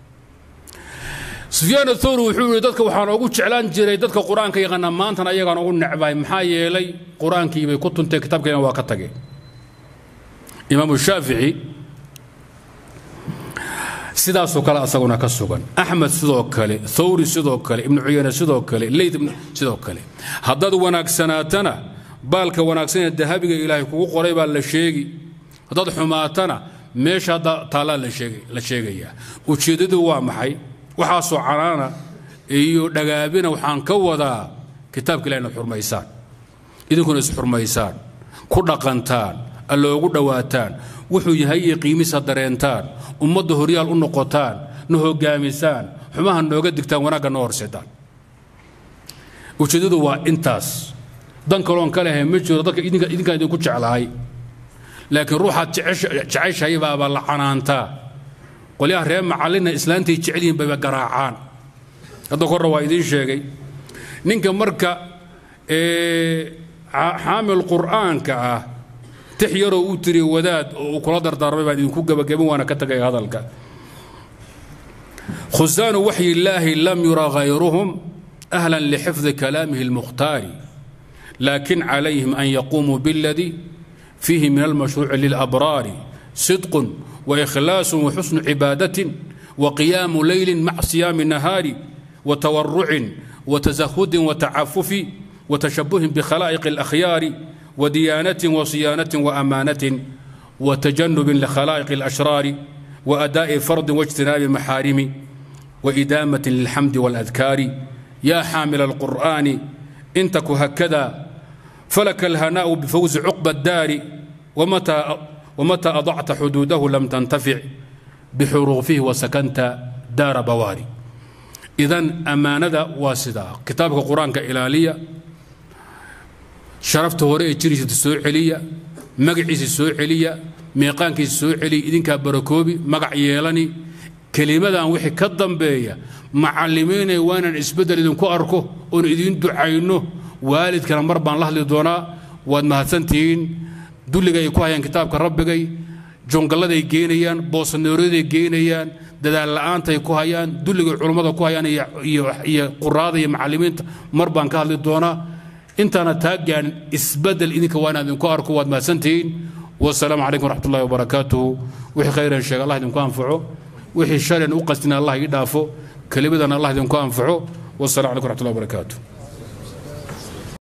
A: sufyaan athawri wuxuu yidhi dadka waxaan ugu jeclaan jiray dadka qur-aanka yaqaana maantana ayagaan ugu necbahay maxaa yeelay qur-aankii bay ku tunteen kitaabkeena waa ka tageen imaamu shaafici sidaasoo kale asaguna ka sugan axmed sidoo kale thawri sidoo kale ibnu cuyane sidoo kale leyd sidoo kale haddaad wanaagsanaatana baalka wanaagsan ee dahabiga ilaahay kugu qoray baa la sheegi haddaad xumaatana meesha hadda taallaa la sheegayaa ujeeddadu waa maxay waxaasoo canaana iyo dhagaabina waxaan ka wadaa kitaabka ilahi inaad xurmaysaan idinkuna isxurmaysaan ku dhaqantaan alloogu dhowaataan wuxuu yahay iyo qiimisa dareentaan ummadda horyaal u noqotaan na hogaamisaan xumaha nooga digtaan wanaagga noo horseedaan ujeeddadu waa intaas dan kaloon ka lehay ma jiro dadka idinkaan idinku jeclahay laakiin ruuxaad jeceshahay baabaa la canaantaa qolyaha reer macallina islaantay jecel yihiin bayba garaacaan hadda korna waa idiin sheegay ninka marka xaamil qur'aanka ah tix yaroo uu tiri wadaad oo uu kula dardaarmay baan idinku gebagabin waana ka tagay hadalka khusaanu waxyi illaahi lam yura hayruhum ahlan lixifdi kalaamihi almukhtaari laakin calayhim an yaquumuu biاladii fiihi min almashruuci lilabraari sidqun waikhlaasu waxusnu cibaadatin waqiyaamu leylin maca siyaami nahaari watawarucin watasahudin watacafufi watashabuhin bikhalaa'iqi alakhyaari وديانة وصيانة وأمانة وتجنب لخلائق الأشرار وأداء فرض واجتناب محارم وإدامة للحمد والأذكار يا حامل القرآن إن تك هكذا فلك الهناء بفوز عقب الدار ومتى ومتى أضعت حدوده لم تنتفع بحروفه وسكنت دار بواري إذا أمانة واسدة كتابك القرآن كإلالية sharafta hore ee jiriisa soo celiya magaciisa soo celiya meeqaankiisa soo celiya idinkaa barakoobi magac yeelani kelimadan wixii ka dambeeya macallimiinay waa inaan isbeddel idinku arko oon idiin ducayno waalidkana mar baan la hadli doonaa waad mahadsantihiin dulliga ay ku hayaan kitaabka rabbigay jongalladay geenayaan boosanooraday geenayaan dadaal la'aantay ku hayaan dulligay culummada ku hayaan iyo quraada iyo macallimiinta mar baan ka hadli doonaa intaana taa gaarin isbedel idinka waa inaan idinku arko waad mahadsantihiin wasalaamu calaykum waraxmat ullahi wabarakaatuhu wixii khayran sheega allah idinku anfaco wixii sharan u qastina allah ii dhaafo kelimadana allah idinku anfaco wasalaamu calaykum waraxmat ullahi wabarakaatuh